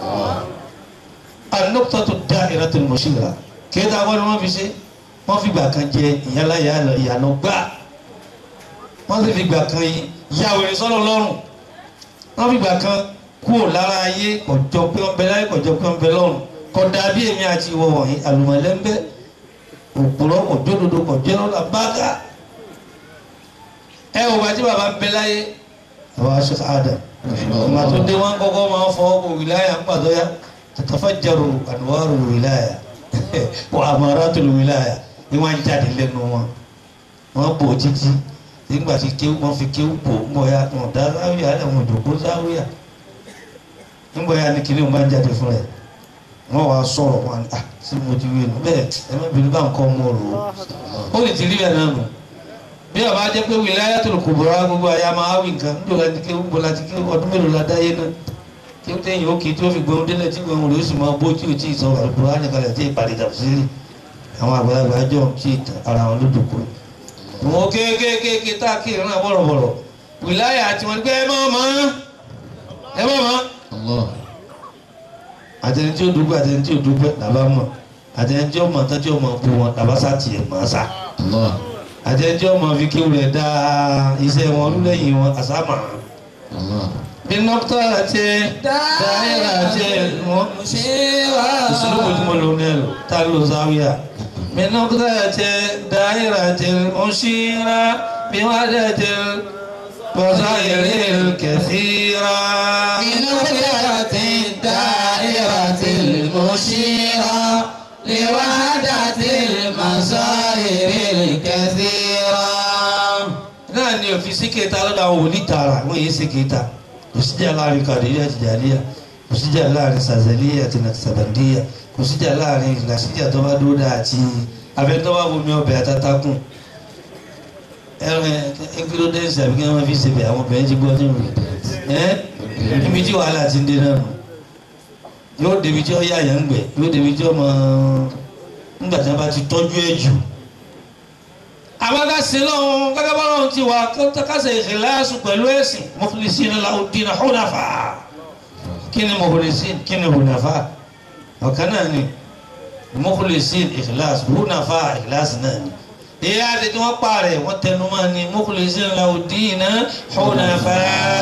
an-nuqtatu da'iratul mushira kí ẹ dáa ni wọ́n fi ṣe wọ́n fi gbà kan jẹ ìyálà ìyànà gbà wọ́n sì fi gbà kan yàwó ìsọ́nà lọ́rùn wọ́n fi gbà kan kúrò lára ayé kọjọ pé wọ́n bẹ láyé kọjọ pé wọ́n bẹ lọ́run kódà bí èmi àti ìwọ wọ̀nyí àlùmọ̀lẹ́ńbẹ́ òpùrọ̀ òjòdodo kọjọ́ la bága ẹ ò bá tí bàbá ń bẹ láyé àwọn aṣọ àdà ìgbà tó dé wọn kọ́kọ́ máa ń fọ ọkọ wìláyà ń pàtó ya tatafajjaru anwaru wìláyà wa amaratul wìláyà ni wọn jáde lẹ́nu wọn wọn bò títí nígbà tí kéwù wọn fi kéwù bò ń bọ ya wọn dá záwìyà ẹ wọn jòkó záwìyà ń bọ ya ni kìnìún bá ń jáde fún rẹ wọn wàá sọ̀rọ̀ wọn ah sí mo ti wí nù bẹ́ẹ̀ ẹ má bínú bá nǹkan mọ rò ó ó lè ti rí ẹ náà nù bí ọba jẹ́ pé wilayatul kubra gbogbo àyà máa wí nǹkan níjọ láti ké gbogbo láti ké ọdún mélòó la dáyé náà kí ó tẹ̀yìn òkè tí ó fi gbọ́n délẹ̀ tí gbọ́n rẹ̀ ó sì máa bó tí ò tí ì sọ Al-Qur'ani kalẹ̀ tí ìpàdé tafsiri àwọn àgbàlagbà jọ tí ara wọn lójúkọ wọn kéékèèké tá a kí ìrìn náà bọ̀rọ̀bọ̀rọ̀ wìláyà àti wọn gbé ẹ má mọ́ ẹ má mọ́ àtẹni tí ó dúpẹ́ àtẹni tí ó dúpẹ́ làbá mọ̀ àtẹni tí ó mọ̀ tán tí ó mọ̀ bu wọn làbá sá tiẹ̀ mọ̀ sá àtẹni tí ó mọ̀ fi kéwù rẹ̀ dá iṣẹ́ wọn lẹ́yìn wọn àsámà. bí nọ́kítà àti dáhìrà àti wọn ìṣòro tí mo lò ní ẹ̀rọ tá a lò sáwíà. bí nọ́kítà àti dáhìrà àti mọ̀ṣíra bí wọ́n á dẹ̀ tẹ̀ بصائر كثيرا من خيرة الدائرة المشيرة لوحدة المصائر الكثيرة náà ni òfin sí kẹta lọ́dọ̀ àwọn onítara wọ́n yé sí kẹta kò síjà láàrin kàdéyà àti jàdíyà kò síjà láàrin sàzẹ̀líyà àti nàkìsàbàndíyà kò síjà láàrin ìlàsíjà tó bá dúró dáa àti abẹ́tọ́ bá bomi ọbẹ̀ àtàtàkùn ẹran ẹgbẹ́rọ́dẹ́sì àbí kí wọ́n fi ṣe bẹ̀ àwọn obìnrin ti gbọ́ nínú rẹ̀ ẹ́ níbi tí wàhálà ti ń dé náà nù yóò débi tí ó yà yàn ń gbẹ yóò débi tí ó mọ nígbà tí wọ́n bá ti tọ́jú ẹ̀ jù. àwọn akásí lọ́hún gẹ́gẹ́ bá lọ́hún ti wà kásẹ̀ ìkìláàsù pẹ̀lú ẹ̀sìn mukhlisina lahu ddina hunafa kí ni mukhlisin kí ni hunafa ọ̀kan náà ni mukhlisin ìkìláàsù hunafa ìkìláàsù náà ni ìyá àti tí wọ́n pààrẹ̀ wọ́n tẹnu máa ní mukhlisina lahu ddina hunafa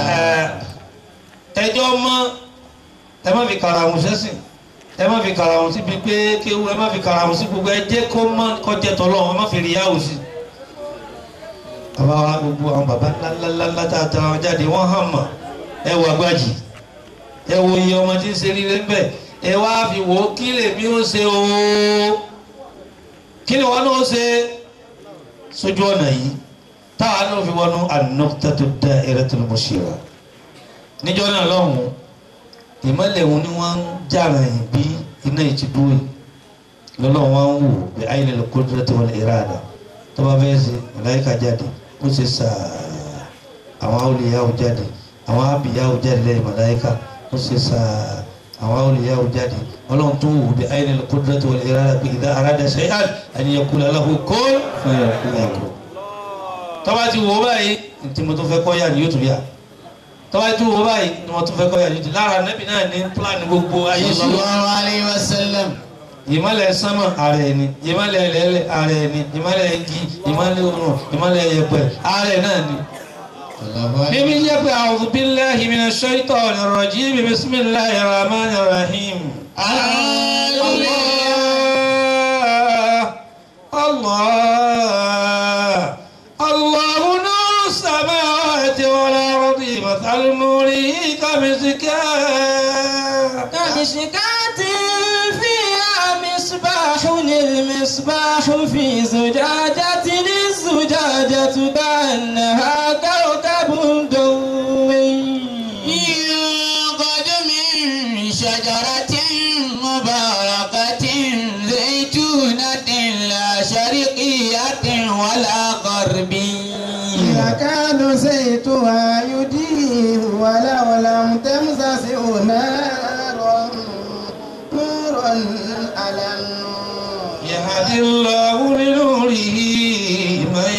ẹjọ́ mọ́ ẹ má fi karahun sẹ́sìn ẹ má fi karahun síbi pé kéwu ẹ má fi karahun sí gbogbo ẹ jẹ́ kó má kọjá tọ́lọ́ ẹ má fi rí yáwó sí. bàbá wa gbogbo àwọn bàbá ńláńláńlá tá a tara wọn jáde wọ́n hàn mọ́ ẹ wọ agbájì ẹ wo iye ọmọ tí ń ṣe rí lẹ́ńbẹ̀ ẹ wá fi wò ó kí lèmi ó ṣe o kí ni wọn náà ṣe sójú ọ̀nà yìí táwa náà fi wọnú an-nuqtatu da'iratul mushira níjọ́ náà lọ́hùn-ún ìmọ̀lẹ̀ wọn ni wọ́n ń jàrà yìí bí iná ìtìdúró lọ́lọ́ wọn ń wò bí ayé lè kó dúró tó wọlé ìràdà tó bá fẹ́ ṣe màláíkà jáde ó ṣe sàá àwọn awòlíyàwó jáde àwọn abìyàwó jáde lẹ́yìn màláíkà ó ṣe sàá àwọn awòlíyàwó jáde ọlọ́run tó wò bí ayé lè kó dúró tó wọlé ìràdà bí ìdá arada shay'an an yaqula lahu kun fayakun tó bá ti wò ó báyìí ntí mo tó fẹ́ kọ́ yà ni yóò tún yà tọ́wá tó wọ báyìí ni wọ́n tún fẹ́ kọ́ yà ní ti lára nẹ́bí náà ní pílánì gbogbo ayé sí sallallahu alayhi wa sallam ìmọ̀lẹ̀ sánmà ààrẹ ni ìmọ̀lẹ̀ ẹlẹ́lẹ̀ ààrẹ ni ìmọ̀lẹ̀ igi ìmọ̀lẹ̀ òrùn ìmọ̀lẹ̀ yẹ̀pẹ̀ ààrẹ náà ni. bíbí jẹ́ pé a'udhu billahi minash shaitanir rajim bismillahir rahmanir rahim. Allah Allah Allah nuru samawati wal ardi مثل نوره كمسكاه كمشكاة فيها مصباح المصباح في زجاجة الزجاجة كأنها كوكب دوي يوقد من شجرة مباركة زيتونة لا شرقية ولا غربية يكاد زيتها يضيء ولو لم تمسسه نار نور على النور يهدي الله لنوره من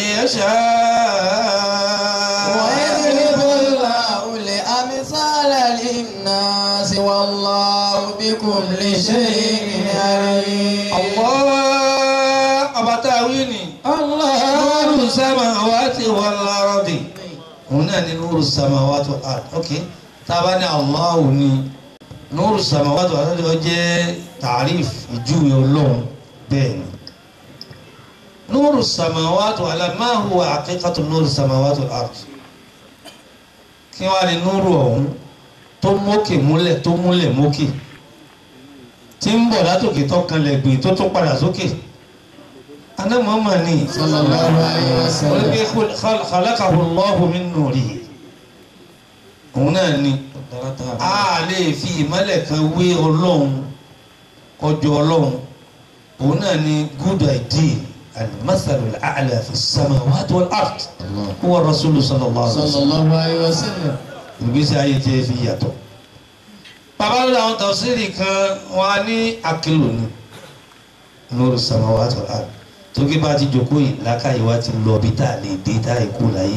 يشاء ويضرب الله الأمثال للناس والله بكل شيء عليم الله أبتاويني الله نور السماوات والأرض هنا نور السماوات والأرض أوكي طبعا الله ني nuru samawati wal ardi ó jẹ́ tàríf ìjúwe ọlọ́run bẹ́ẹ̀ ni nuru samawati wal ardi ma huwa haqiqatu nuru samawati wal ardi kí wàá ní nuru ọ̀hún tó mókè múlẹ̀ tó múlẹ̀ mókè tí ń bọ̀ látòkè tó kanlẹ̀ gbìn tó tún padà sókè aná mọ́mọ́ ni sallallahu alayhi wa sallam. olùgbé khalaqahu Allahu min nurihi òun náà ni a lè fi ìmọ́lẹ̀ kan wé ọlọ́run ọjọ́ ọlọ́run òun náà ni good idea al-mathalu al-a'la fi as-samawati wal-ard huwa rasulu sallallahu alaihi wa sallam sallallahu alayhi wa sallam. ìgbésí ayé tí ẹ fi yàtọ̀. bàbá ló àwọn tafsiri kan wọn á ní akílò ní nuru samawati wal ard tó kí bá ti jókòó yìí lákàyè wa ti lọ bí tá a lè dé tá a kú láyé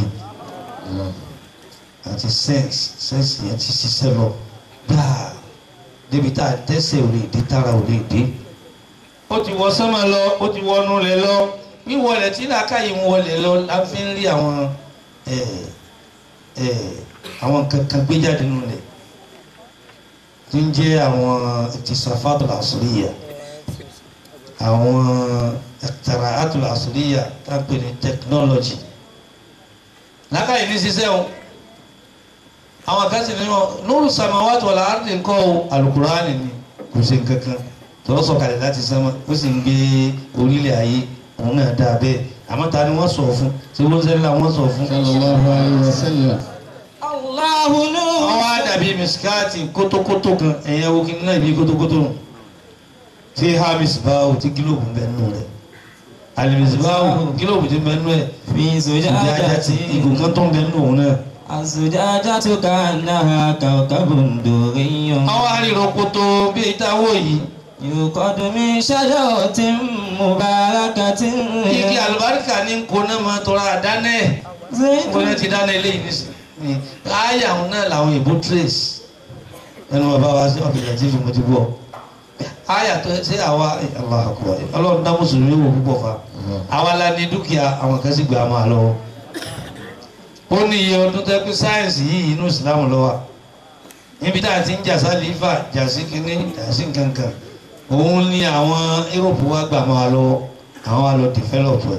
àti sẹ́ǹsì sẹ́ǹsì yẹn ti ṣiṣẹ́ lọ gbáà débi tá a tẹ́sẹ̀ ò lè dé tára ò lè dé. ó ti wọ sánmà lọ ó ti wọnú lẹ̀ lọ wíwọlẹ̀ tí làákàyè ń wọlẹ̀ lọ la fi ń rí àwọn ẹ̀ ẹ̀ àwọn kankan gbé jáde nínú rẹ̀ tí ń jẹ́ àwọn ìtìsàfàtò àṣùríyà àwọn ẹ̀tàrààtò àṣùríyà tá a pè ní tẹkinọ́lọ́jì lákàyè ní ṣiṣẹ́ o àwọn kan sì ní wọn nuru samawati wal ardi nǹkan o alukurani ni kò ṣe nǹkan kan tọ́lọ́ sọ̀kalẹ̀ láti sánmà ó sì ń gbé orílẹ̀ ayé òun náà dáa bẹ́ẹ̀ àmọ́ ta ni wọ́n sọ̀ fún tí wọ́n ń sẹ́ni wọ́n sọ̀ fún sallallahu alayhi wa sallam. Allahu nur. wọ́n wá dàbí misikati kótókótó kan ẹ̀yẹ wo kí n náà bí kótókótó nù tí hamis báwo tí gílòbù bẹ nù rẹ̀ alimis báwo gílòbù ti bẹ nù rẹ̀ fi ìdí ajá ti zujajati ìgò kan tó ń bẹ nù òun náà. azujajatu ka'annaha kawkabun durriyyun àwọn arìnrìn kótó bí ìtawó yìí yuqadu min shajaratin mubarakatin igi àlùbáríkà ní nkóná máa tọrọ àdáná ẹ̀ nkóná ti dáná eléyìí nísìnyí láàyè àwọn náà làwọn ìbò trace ẹnu bàbá wa sí ọ̀bìnrin tí mo ti bọ̀ àyà tó ṣe àwa Allahu Akbar ọlọ́run dá mùsùlùmí wò púpọ̀ fa àwa la ní dúkìá àwọn kan sì gbà á máa lọ́wọ́ ó ní iye ọdún tẹ́ pé sáyẹ̀nsì yìí inú ìsìlámù lọ́wọ́ níbi tá a ti ń jà sálífà jà sí kínní jà sí nǹkankan òun ní àwọn Europe wa gbà máa lọ́wọ́ àwọn wa lọ develop ẹ̀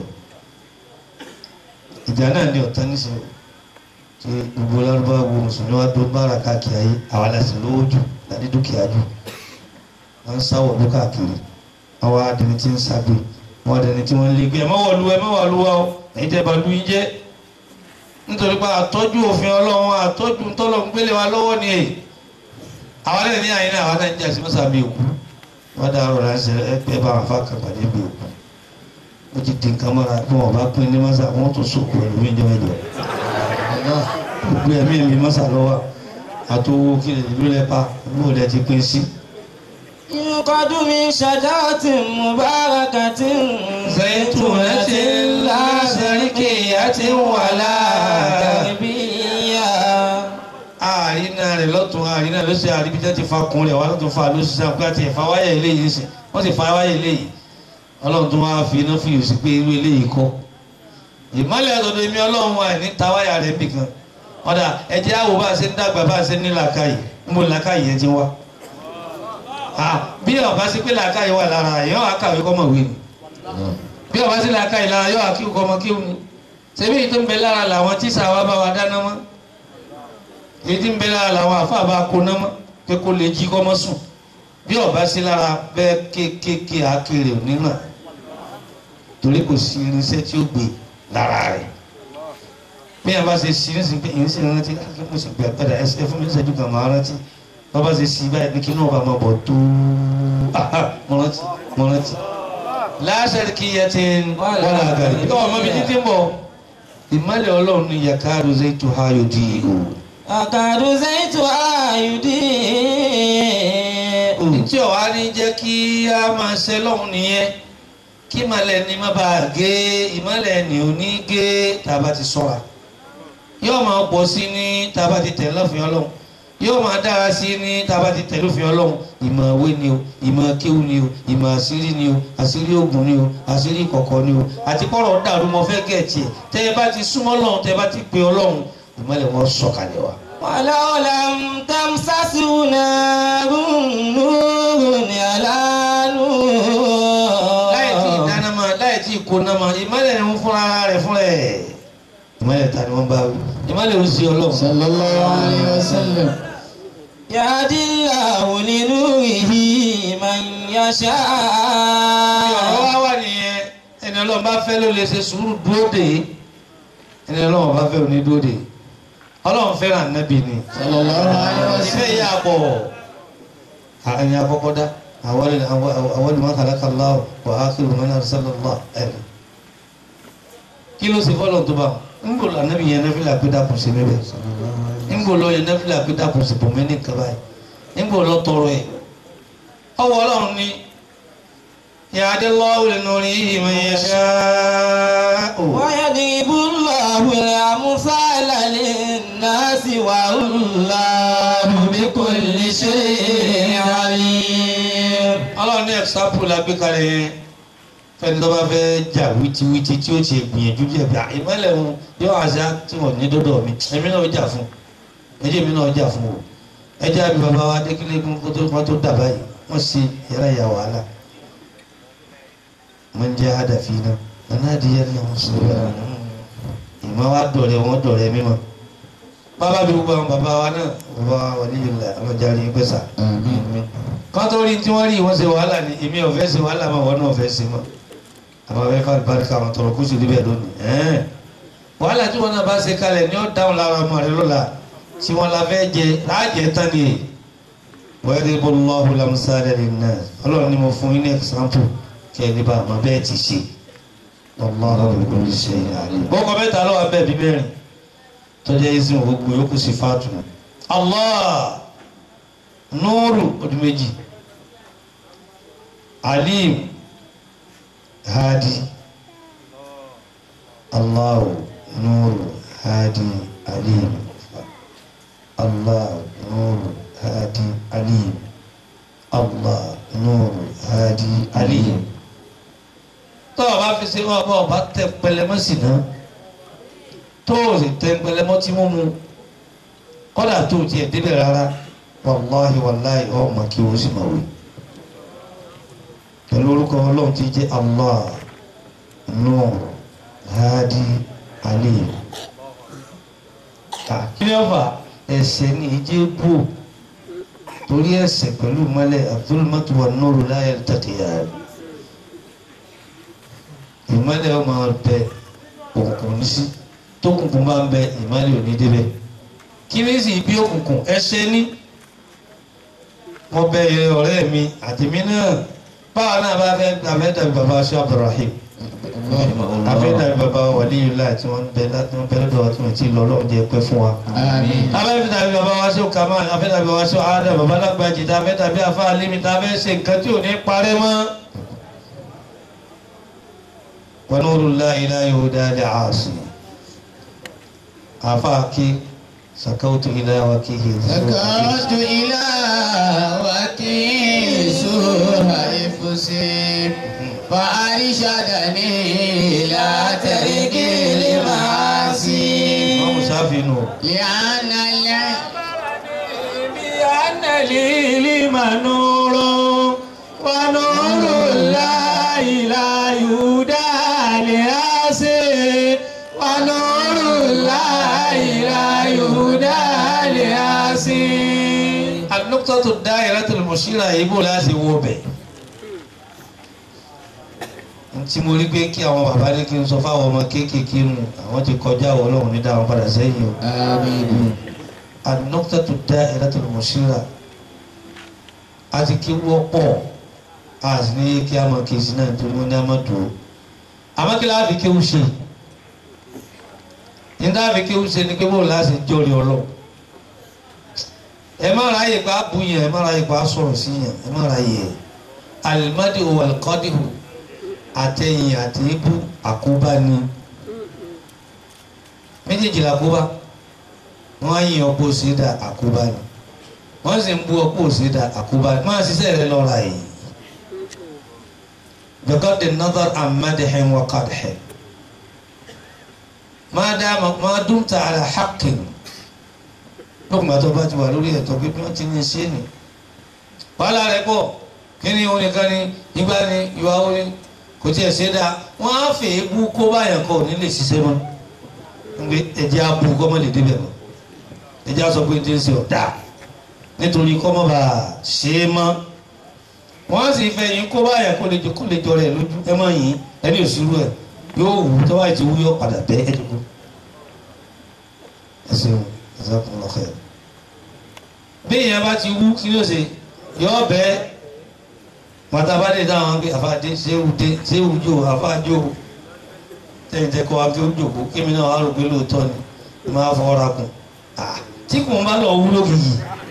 ìjà náà ní ọ̀tá nísìnyí tí gbogbo lárúbáwá gbogbo mùsùlùmí wa dún bára káàkiri ayé àwa la sì lówó jù láti dúkìá jù wọ́n ń sáwọ̀ ọdún káàkiri àwọn adẹni tí ń ságbé wọ́n adẹni tí wọ́n ń lé gbé ẹ̀ má wọ̀lú ẹ̀ má wọ̀lú wa o èyí tẹ́ bá lu yín jẹ́ nítorí pé àtọ́jú òfin ọlọ́run àtọ́jú tọ́lọ̀ ń gbélé wa lọ́wọ́ ni èyí àwọn alẹ́ ní àyínà àwọn náà ń jà sí mọ́sàmí òkú wọ́n dá ọ̀rọ̀ ránṣẹ́ ẹgbẹ́ bá wọn fà kàpàdé bí òkú ó ti di nǹkan mọ́ra bí wọ́n bá pín ní mọ́sà wọ́n tún sòkò ẹ̀lú mi jẹ́ mẹ́jọ gbogbo ẹ̀mí mi mọ́sà lọ́wọ́ àtọwọ́ kí lè ló lẹ́pa bó lẹ́ ti pín sí. yuqadu min shajaratin mubarakatin zaytunatin la sharqiyyatin wala garbiyya àrínà rẹ̀ lọ́tún àrínà ló ṣe àríbíjẹ́ ti fa kun rẹ̀ wá lọ́tún fa ló ṣiṣẹ́ àpò àti ẹ̀fà wáyà eléyìí sí wọ́n sì fa wáyà eléyìí ọlọ́run tó máa fi iná fìyò sí pé irú eléyìí kọ́ ìmọ̀lẹ̀ ọ̀dọ̀dọ̀ èmi ọlọ́run wa ní ta wáyà rẹ̀ bì kan ọ̀dà ẹ̀jẹ̀ àwò bá a ṣe ń dàgbà bá a ṣe ní làákàyè ń bò làákàyè yẹn ti wá bí ọba sí pé làákàyè wà lára yọ àkàwé kọ́ mọ̀ wé ni bí ọba sí làákàyè lára yọ àkíw kọ́ mọ̀ kíw ni ṣebí èyí tó ń bẹ lára làwọn tíṣà wa bá wa dáná mọ́ èyí tí ń bẹ lára làwọn àfa bá kó ná mọ́ pé kó lè jí kọ́ mọ́ sùn bí ọba sí lára bẹ́ẹ̀ kéékèèké àkèrè onínà torí kò sí irinṣẹ́ tí ó gbé lára rẹ̀ bí ẹ bá ṣe sí ní sin pé èyí sì rántí kí mo sì gbẹ padà ẹsẹ fún mi ṣẹ́jú kan máa rántí bá bá ṣe sí báyìí ní kí náà bá máa bọ̀ tó mo rántí mo rántí. láṣẹ kí yẹ ti ń wọ́n àgàrí bí ọmọ mi títí ń bọ̀ ìmọ̀lẹ̀ ọlọ́run ní yàkáàrú zaitu hayo di ìhò. akadu zaitu ayudi tí ọ̀wá ní jẹ́ kí a máa ṣe lọ́hùn nìyẹn kí ìmọ̀lẹ̀ ni má bàa gé ìmọ̀lẹ̀ ni ò ní gé tá a bá ti sọ́ra yóò máa pọ̀ sí ní tá a bá ti tẹ̀ lọ́fìn ọlọ́run yóò máa dára sí ní tá a bá ti tẹ̀ lọ́fìn ọlọ́run ìmọ̀ òwe ni o ìmọ̀ kéwù ni o ìmọ̀ àṣírí ni o àṣírí ògùn ni o àṣírí kọ̀kọ̀ ni o àti kọ́rọ̀ dàrú mọ́ fẹ́ gẹ̀ẹ́tì ẹ̀ tẹ́ ẹ bá ti súnmọ́ ọlọ́run tẹ́ ẹ bá ti pe ọlọ́run ìmọ́lẹ̀ wọn sọ̀kalẹ̀ wa. ولو لم تمسسه نار نور على نور láì tí ìdáná ma láì tí ìkóná ma ìmọ́lẹ̀ ni wọ́n fúnra ara rẹ̀ fúnra ẹ̀. ìmọ́lẹ̀ ta ni wọ́n bá wí ìmọ́lẹ̀ ò sí ọlọ́run. sallallahu alayhi wa sallam. يهدي الله لنوره من يشاء ọ̀rọ̀ wa wà nìyẹn ẹni ọlọ́run bá fẹ́ ló lè ṣe sùúrù dúró dè é ẹni ọlọ́run bá fẹ́ òní dúró dè é ọlọ́run fẹ́ràn nábì ni sallallahu alayhi wa ìfẹ́ sallam. yà pọ̀ ẹni àkọ́kọ́ dá àwọn ìmọ̀ kàlákà láwọ̀ wà á kí lùmọ́ náà sọ́lọ́ lọ́ ẹ̀rọ kí ló ṣe fọ́lọ́ tó bá ń bò lọ nábì yẹn náfìlà pé dàpọ̀ sí níbẹ̀ ń bò lọ yẹn náfìlà pé dàpọ̀ sí bọ̀ mẹ́ni kaba yìí ń bò lọ tọrọ ẹ̀ ọwọ́ ọlọ́run ni yàdé lọ́wọ́ lẹ́nu rí ìmọ̀ yẹn ṣáá ويضرب الله الأمثال للناس والله بكل شيء عليم ọlọ́run ní ẹ̀sápù la gbé kalẹ̀ yẹn fẹ́ni tó bá fẹ́ jà wítíwítí tí ó ti gbìyànjú díẹ̀ bí i ìmọ̀lẹ̀ wọn yóò àṣà tí wọ́n ní dọ́dọ̀ mi èmi náà jà fún ẹjẹ́ mi náà jà fún o ẹjẹ́ àbí bàbá wa dékìlẹ̀ kún kó tó kó tó dà báyìí wọ́n ṣe yàrá ìyá wàhálà wọ́n jẹ́ àdàfi náà nana adìyẹ náà wọ́n sọ yàrá ìmọ̀ wa dọ̀rẹ́ wọn dọ̀rẹ́ mímọ́ bàbá bí gbogbo àwọn bàbá wa náà bàbá wa wà níyìí la àwọn jàre gbèsà kọ́tọ́ rí tí wọ́n rí wọ́n ṣe wàhálà ni èmi ò fẹ́ ṣe wàhálà máa wọ́n náà fẹ́ ṣe mọ́ àwọn afẹ́ fà barika àwọn tọrọ kó sì níbẹ̀ lónìí ẹ̀ẹ́n wàhálà tí wọ́n náà bá ṣe kalẹ̀ ní ó dáhùn lára ọmọ rẹ lọ́la tí wọ́n la fẹ́ jẹ láàjẹ tán ni wọ́n rí bọ́ lọ́hùn lamusálẹ̀ ní náà ọlọ́run ni mo fún yín ní ẹ̀sáǹpù kí ẹ ní bá àmọ́ bẹ́ẹ̀ ti ṣe ọlọ́run ló ń ṣe àlè. bọ́kọ mẹ́ta lọ́wọ́ abẹ́ bí mẹ́rin tọ́jà yìí sìn gbogbo yòókù sí fàtù Allah nuru ọdún méjì alim hadi allahu nuru hadi alim allah nuru hadi alim allah nuru hadi alim tọ́ ọ bá fi ṣe wọn bá ọba tẹ pẹlẹmọ sí náà tó o sì tẹ pẹlẹmọ tí wọ́n mu kọ́dà tó o tiẹ̀ débẹ̀ rárá wàláhi wàláhi ọmọ kí o sì máa wí pẹ̀lú orúkọ ọlọ́run tí jẹ́ allah nur hadi alim kí ni ọ̀fà ẹ̀ṣẹ̀ ní ìjẹ́ bò torí ẹ̀ṣẹ̀ pẹ̀lú mọ́lẹ̀ abdulmatu wa nuru láyé tàkìyà ìmọ́lẹ̀ ọmọ bẹ òkùnkùn ní sí tókùnkùn bá ń bẹ ìmọ́lẹ̀ ò ní débẹ̀ kí ni sì bí òkùnkùn ẹ̀ṣẹ̀ ní mo bẹ ìrẹ ọ̀rẹ́ mi àtìmí náà báwa náà bá fẹ́ abẹ́ dàbí baba aṣọ abdulrahim abẹ́ dàbí baba waliyullah tí wọ́n bẹ láti wọ́n bẹ lọ́dọ̀ tí wọ́n ti lọ lọ́wọ́ jẹ́ pẹ́ fún wa. àmín. abẹ́ dàbí baba aṣọ kamal abẹ́ dàbí baba aṣọ adam baba lágbàjì tá abẹ́ dàbí afa alimi tá abẹ́ ṣe nǹkan tí ò ní parẹ́ mọ́. wa nurullahi la yuhda li'asi afa kí sakautu ila wakihi. ذكرت إلى وكيس حفظي فأرشدني إلى ترك المعاصي wọ́n sáfì nù. لأن الع- بأن العلم نور ونور الله لا يهدى لآسي ونور الله لا يهدى لآسي النقطة الدائرة المشيرة يبو لازم وبه tí mo rí pé kí àwọn bàbá ní kí n sọ fáwọn ọmọ kéékèèké nù àwọn ti kọjá àwọn ọlọ́run ní dáhùn padà sẹ́yìn o. آمين النقطة الدائرة المشيرة àti kí wọ́pọ̀ àti ní kí a máa kí sí náà tó ní a máa dùn àmọ́ kí láàbí kí ó ṣe ní láàbí kí ó ṣe ní pé bóun láti jọrìí ọlọ́ ẹ má ra yè pa bu yẹn ẹ má ra yè pa sọ̀rọ̀ sí yẹn ẹ má ra yè alimadi o alikọ́dìhù àtẹ̀yìn àti ibú àkóbá ni méjèèjì làkóbá wọ́n á yin ọ̀pọ̀ òsèdà àkóbá ni wọ́n sì ń bú ọ̀pọ̀ òsèdà àkóbá ni máa ṣiṣẹ́ rẹ lọ́ra yìí bẹ́kọ́ de nazar amadihin wa kadhi máa dá máa dún ta ara haqqin lókùn àti ọba ti wà lórí ẹ̀tọ́ pé bí wọ́n ti ní ṣe ni wàhálà rẹ̀ pọ̀ kí ni òun nìkan ni ìgbà ni ìwà orin kò tiẹ̀ ṣe dáa wọ́n á fè é bú kó báyàn kọ́ ní lè ṣiṣẹ́ mọ́ nígbè ẹ̀jẹ̀ á bú kọ́ mọ́ lè débẹ̀ mọ́ ẹ̀jẹ̀ á sọ pé díẹ̀ ṣe ọ̀dà nítorí kọ́ mọ́ bá a ṣe é mọ́ wọ́n á sì fẹ́ yín kó báyàn kó lè kó lè jọ rẹ̀ lójú ẹ mọ́ yín ẹni òṣìlú ẹ̀ yóò wù tó báyìí ti wú yóò padà bẹ́ ẹ̀ dùkú ẹ ṣeun ẹ sọ́kùn lọ́kẹ́ bí ìyẹn bá ti wú kí ló ṣe yọ bẹ́ẹ̀ mọ̀tàbá lè dáhùn pé àfáàdé ṣéwù dé ṣéwù jò àfáàjò tẹ̀yìn tẹ́ kọ́ wa pé ó jòkó kémi náà wà rò pé lóòótọ́ ni máa fọwọ́ra kùn tí kò bá lọ wúlò kìí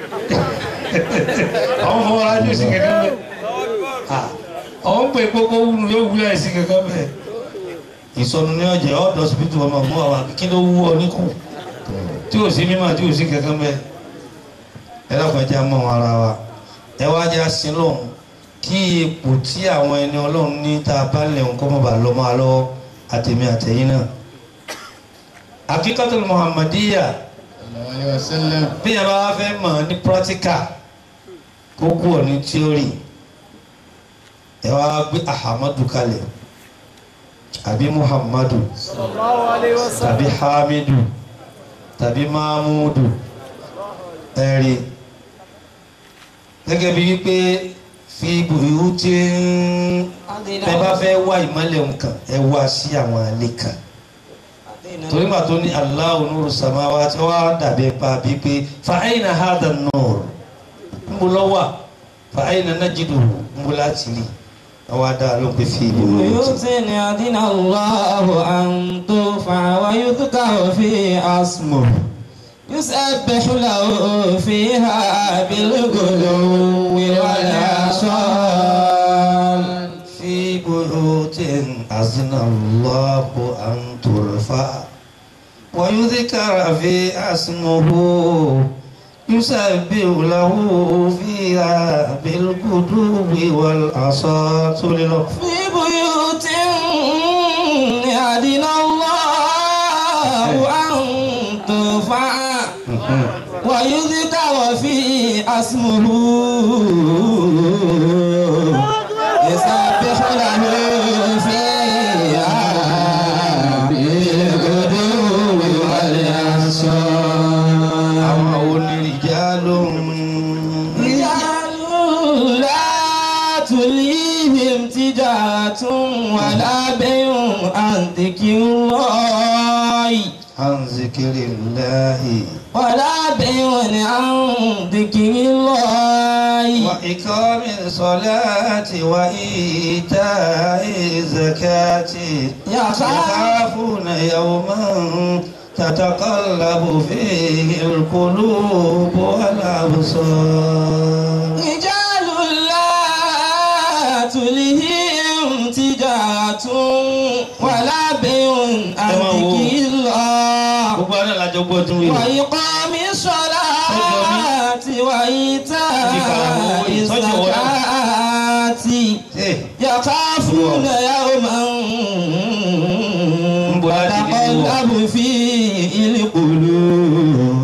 àwọn fọwọ́ra jù sí kankan bẹ́ẹ̀ àwọn pè kókó wúlò yóò wúlò ẹ̀ sí kankan bẹ́ẹ̀ ìsọnù ní ọjà ọ̀dọ̀ síbítù ọmọ mú àwọn kí ló wú ọ níkù tí ò sí mímọ̀ tí ò sí kankan bẹ́ẹ̀ ẹ lọ́kọ̀ ẹ jẹ́ mọ́ ara wa ẹ wá jẹ́ àsìlọ́hún kí ipò tí àwọn ẹni ọlọ́run ní tá a bá lè ń kọ́ mọ́ bá lọ́ máa lọ́wọ́ àtẹ̀mí àtẹ̀yìn náà. akíkọ́tò muhammadiya bí yẹn bá wá fẹ́ mọ̀ ní practical kó kú ọ̀ ní theory ẹ wá gbé ahamadu kalẹ̀ àbí muhammadu tàbí hamidu tàbí mahmudu ẹ̀rí gẹ́gẹ́ bí wípé fi bùrú tí ẹ bá fẹ́ wá ìmọ̀lẹ̀ nǹkan ẹ wá sí àwọn àlè kan torí mà tó ní Allahu nuru samawati wá dàbí pa bíi pé fa ayna hadha an-nur ń bọ̀ lọ́wọ́ fa ayna najiduhu ń bọ̀ láti rí àwọn adá ló ń pè fi bùrú tí. بيوت أذن الله أن ترفع ويذكر فيها اسمه يسبح له فيها بالغدو والآصال في بيوت أذن الله أن ترفع ويذكر في اسمه يسبح له فيها بالغدو والآصال سوري له. في بيوت أذن الله أن ترفع ويذكر في اسمه يسبح له فيها بالغدو والآصال àwọn onírìjálò رجال لا تلهيهم تجارة ولا بيع عن ذكر الله عن ذكر الله ولا بيع عن ذكر الله وإقام الصلاة وإيتاء الزكاة يخافون يوما تتقلب فيه القلوب والأبصار رجال لا تلهيهم تجارة ولا بيع عن ذكر الله gbogbo àná làjọ gbọ́ tún wí. وإقام الصلاة وإيتاء الزكاة يخافون يوما تتقلب فيه القلوب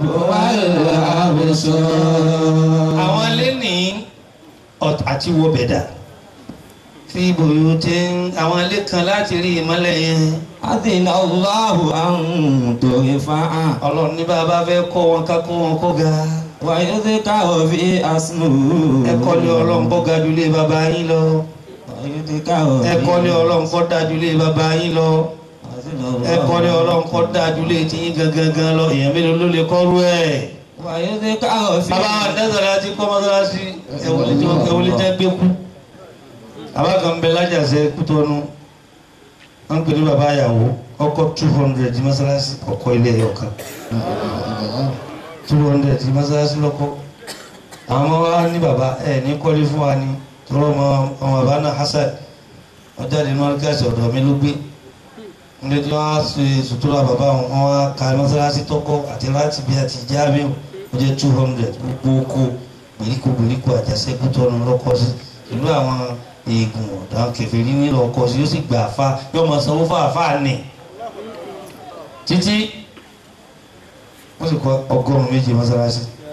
والأبصار àwọn ilé ní ọ̀t- àti wo bẹ̀dà fi bòyó tí àwọn ilé kan láti rí ìmọ́lẹ̀ yẹn أذن الله أن ترفع ọlọ́run ní bàbá fẹ́ kọ́ wọn ká kó wọn kó ga ويذكر في اسمه ẹ kọ́lé ọlọ́run kó ga ju ilé bàbá yín lọ ويذكر ẹ kọ́lé ọlọ́run kó dáa ju ilé bàbá yín lọ ẹ kọ́lé ọlọ́run kó dáa ju ilé tiyín gangan gan lọ èèyàn mélòó ló lè kọ́rú ẹ̀. ويذكر في bàbá wa dẹ́sọ̀rọ̀ àti kọ́ mọ́sálásí ẹ̀wọ̀lẹ́ jẹ́ gbé kú bàbá kan ń bẹ lájàsẹ́ kútọ́nu wọ́n ń pè ní bàbá àyàwó ọkọ̀ two hundred mọ́sálásí ọkọ̀ ilé ẹ̀yọ̀ kan two hundred mọ́sálásí lọ́kọ́ àwọn ọmọ wa ní bàbá ẹ̀ ní kọ́lé fún wa ni tọrọ ọmọ ọmọ bàbá náà Hasan wọ́n jáde ní mọ́lẹ́kẹ́sì ọ̀dọ̀ mi ló gbé nílé tí wọ́n á ṣe sutura bàbá wọn wọ́n á ka mọ́sálásí tọ́kọ́ àti láti bí àti jáàmíù ó jẹ́ two hundred gbogbo oko gbèríko gbèríko àjàṣẹ́kù tọ́nu lọ́kọ́ sí ìlú àwọn eegun ọ̀dà kẹfẹ́rí nílò ọkọ̀ sí yóò sì gbà àfa yóò mọ sanwó fún àfa nì títí wọ́n sì kọ́ ọgọ́rùn-ún méje mọ́sálásí